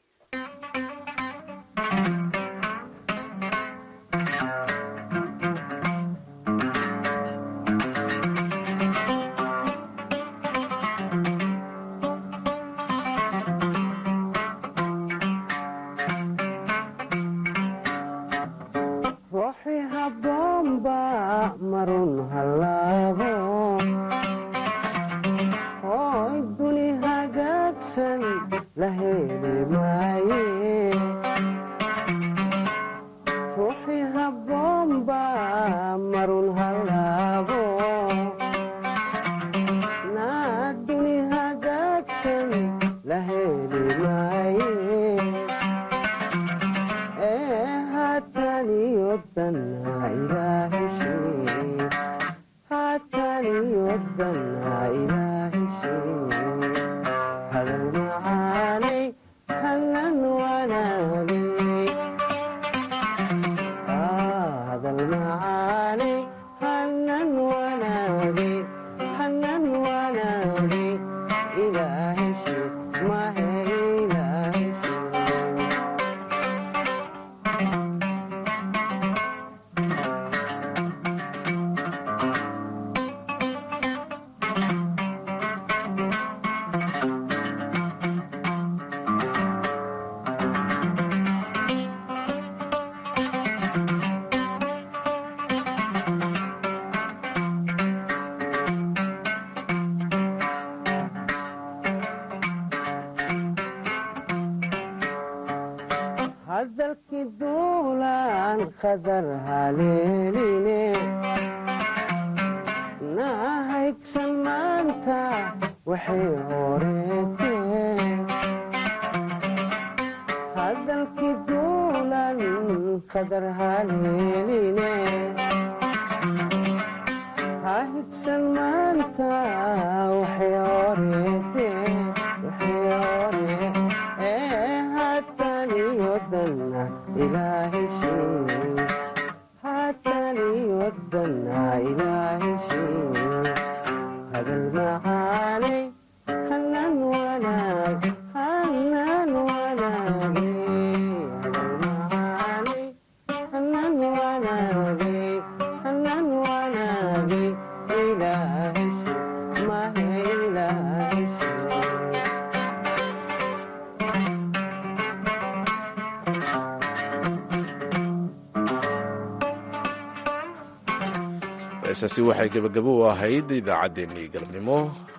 heesaasi waxay gebagabo u ahayd idaacaddeenii galabnimo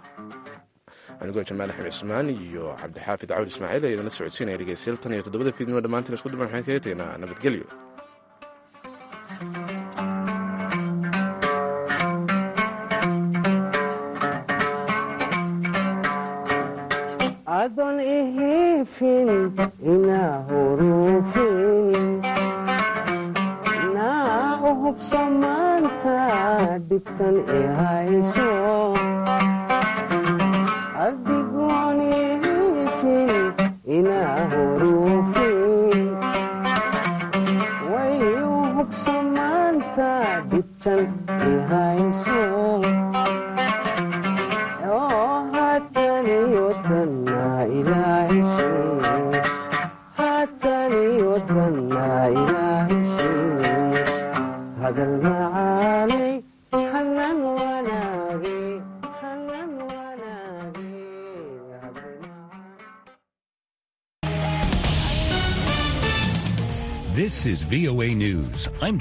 anigoo jamaal axmed cismaan iyo cabdixaafid cawr ismaaciil ee idinla socodsiinaya dhegeystayaal tan iyo toddobada fiidnimo dhammaantiin isku duban waxaan kaga tegnaa nabadgelyo adon ihifin ina hurufin naa u hubso maanta dhibtan i hayso adigoon ihifin ina hurufin way u hubso maanta dhibtan i hayso hadal macaanay hanan wanaagay hanan This is VOA News. I'm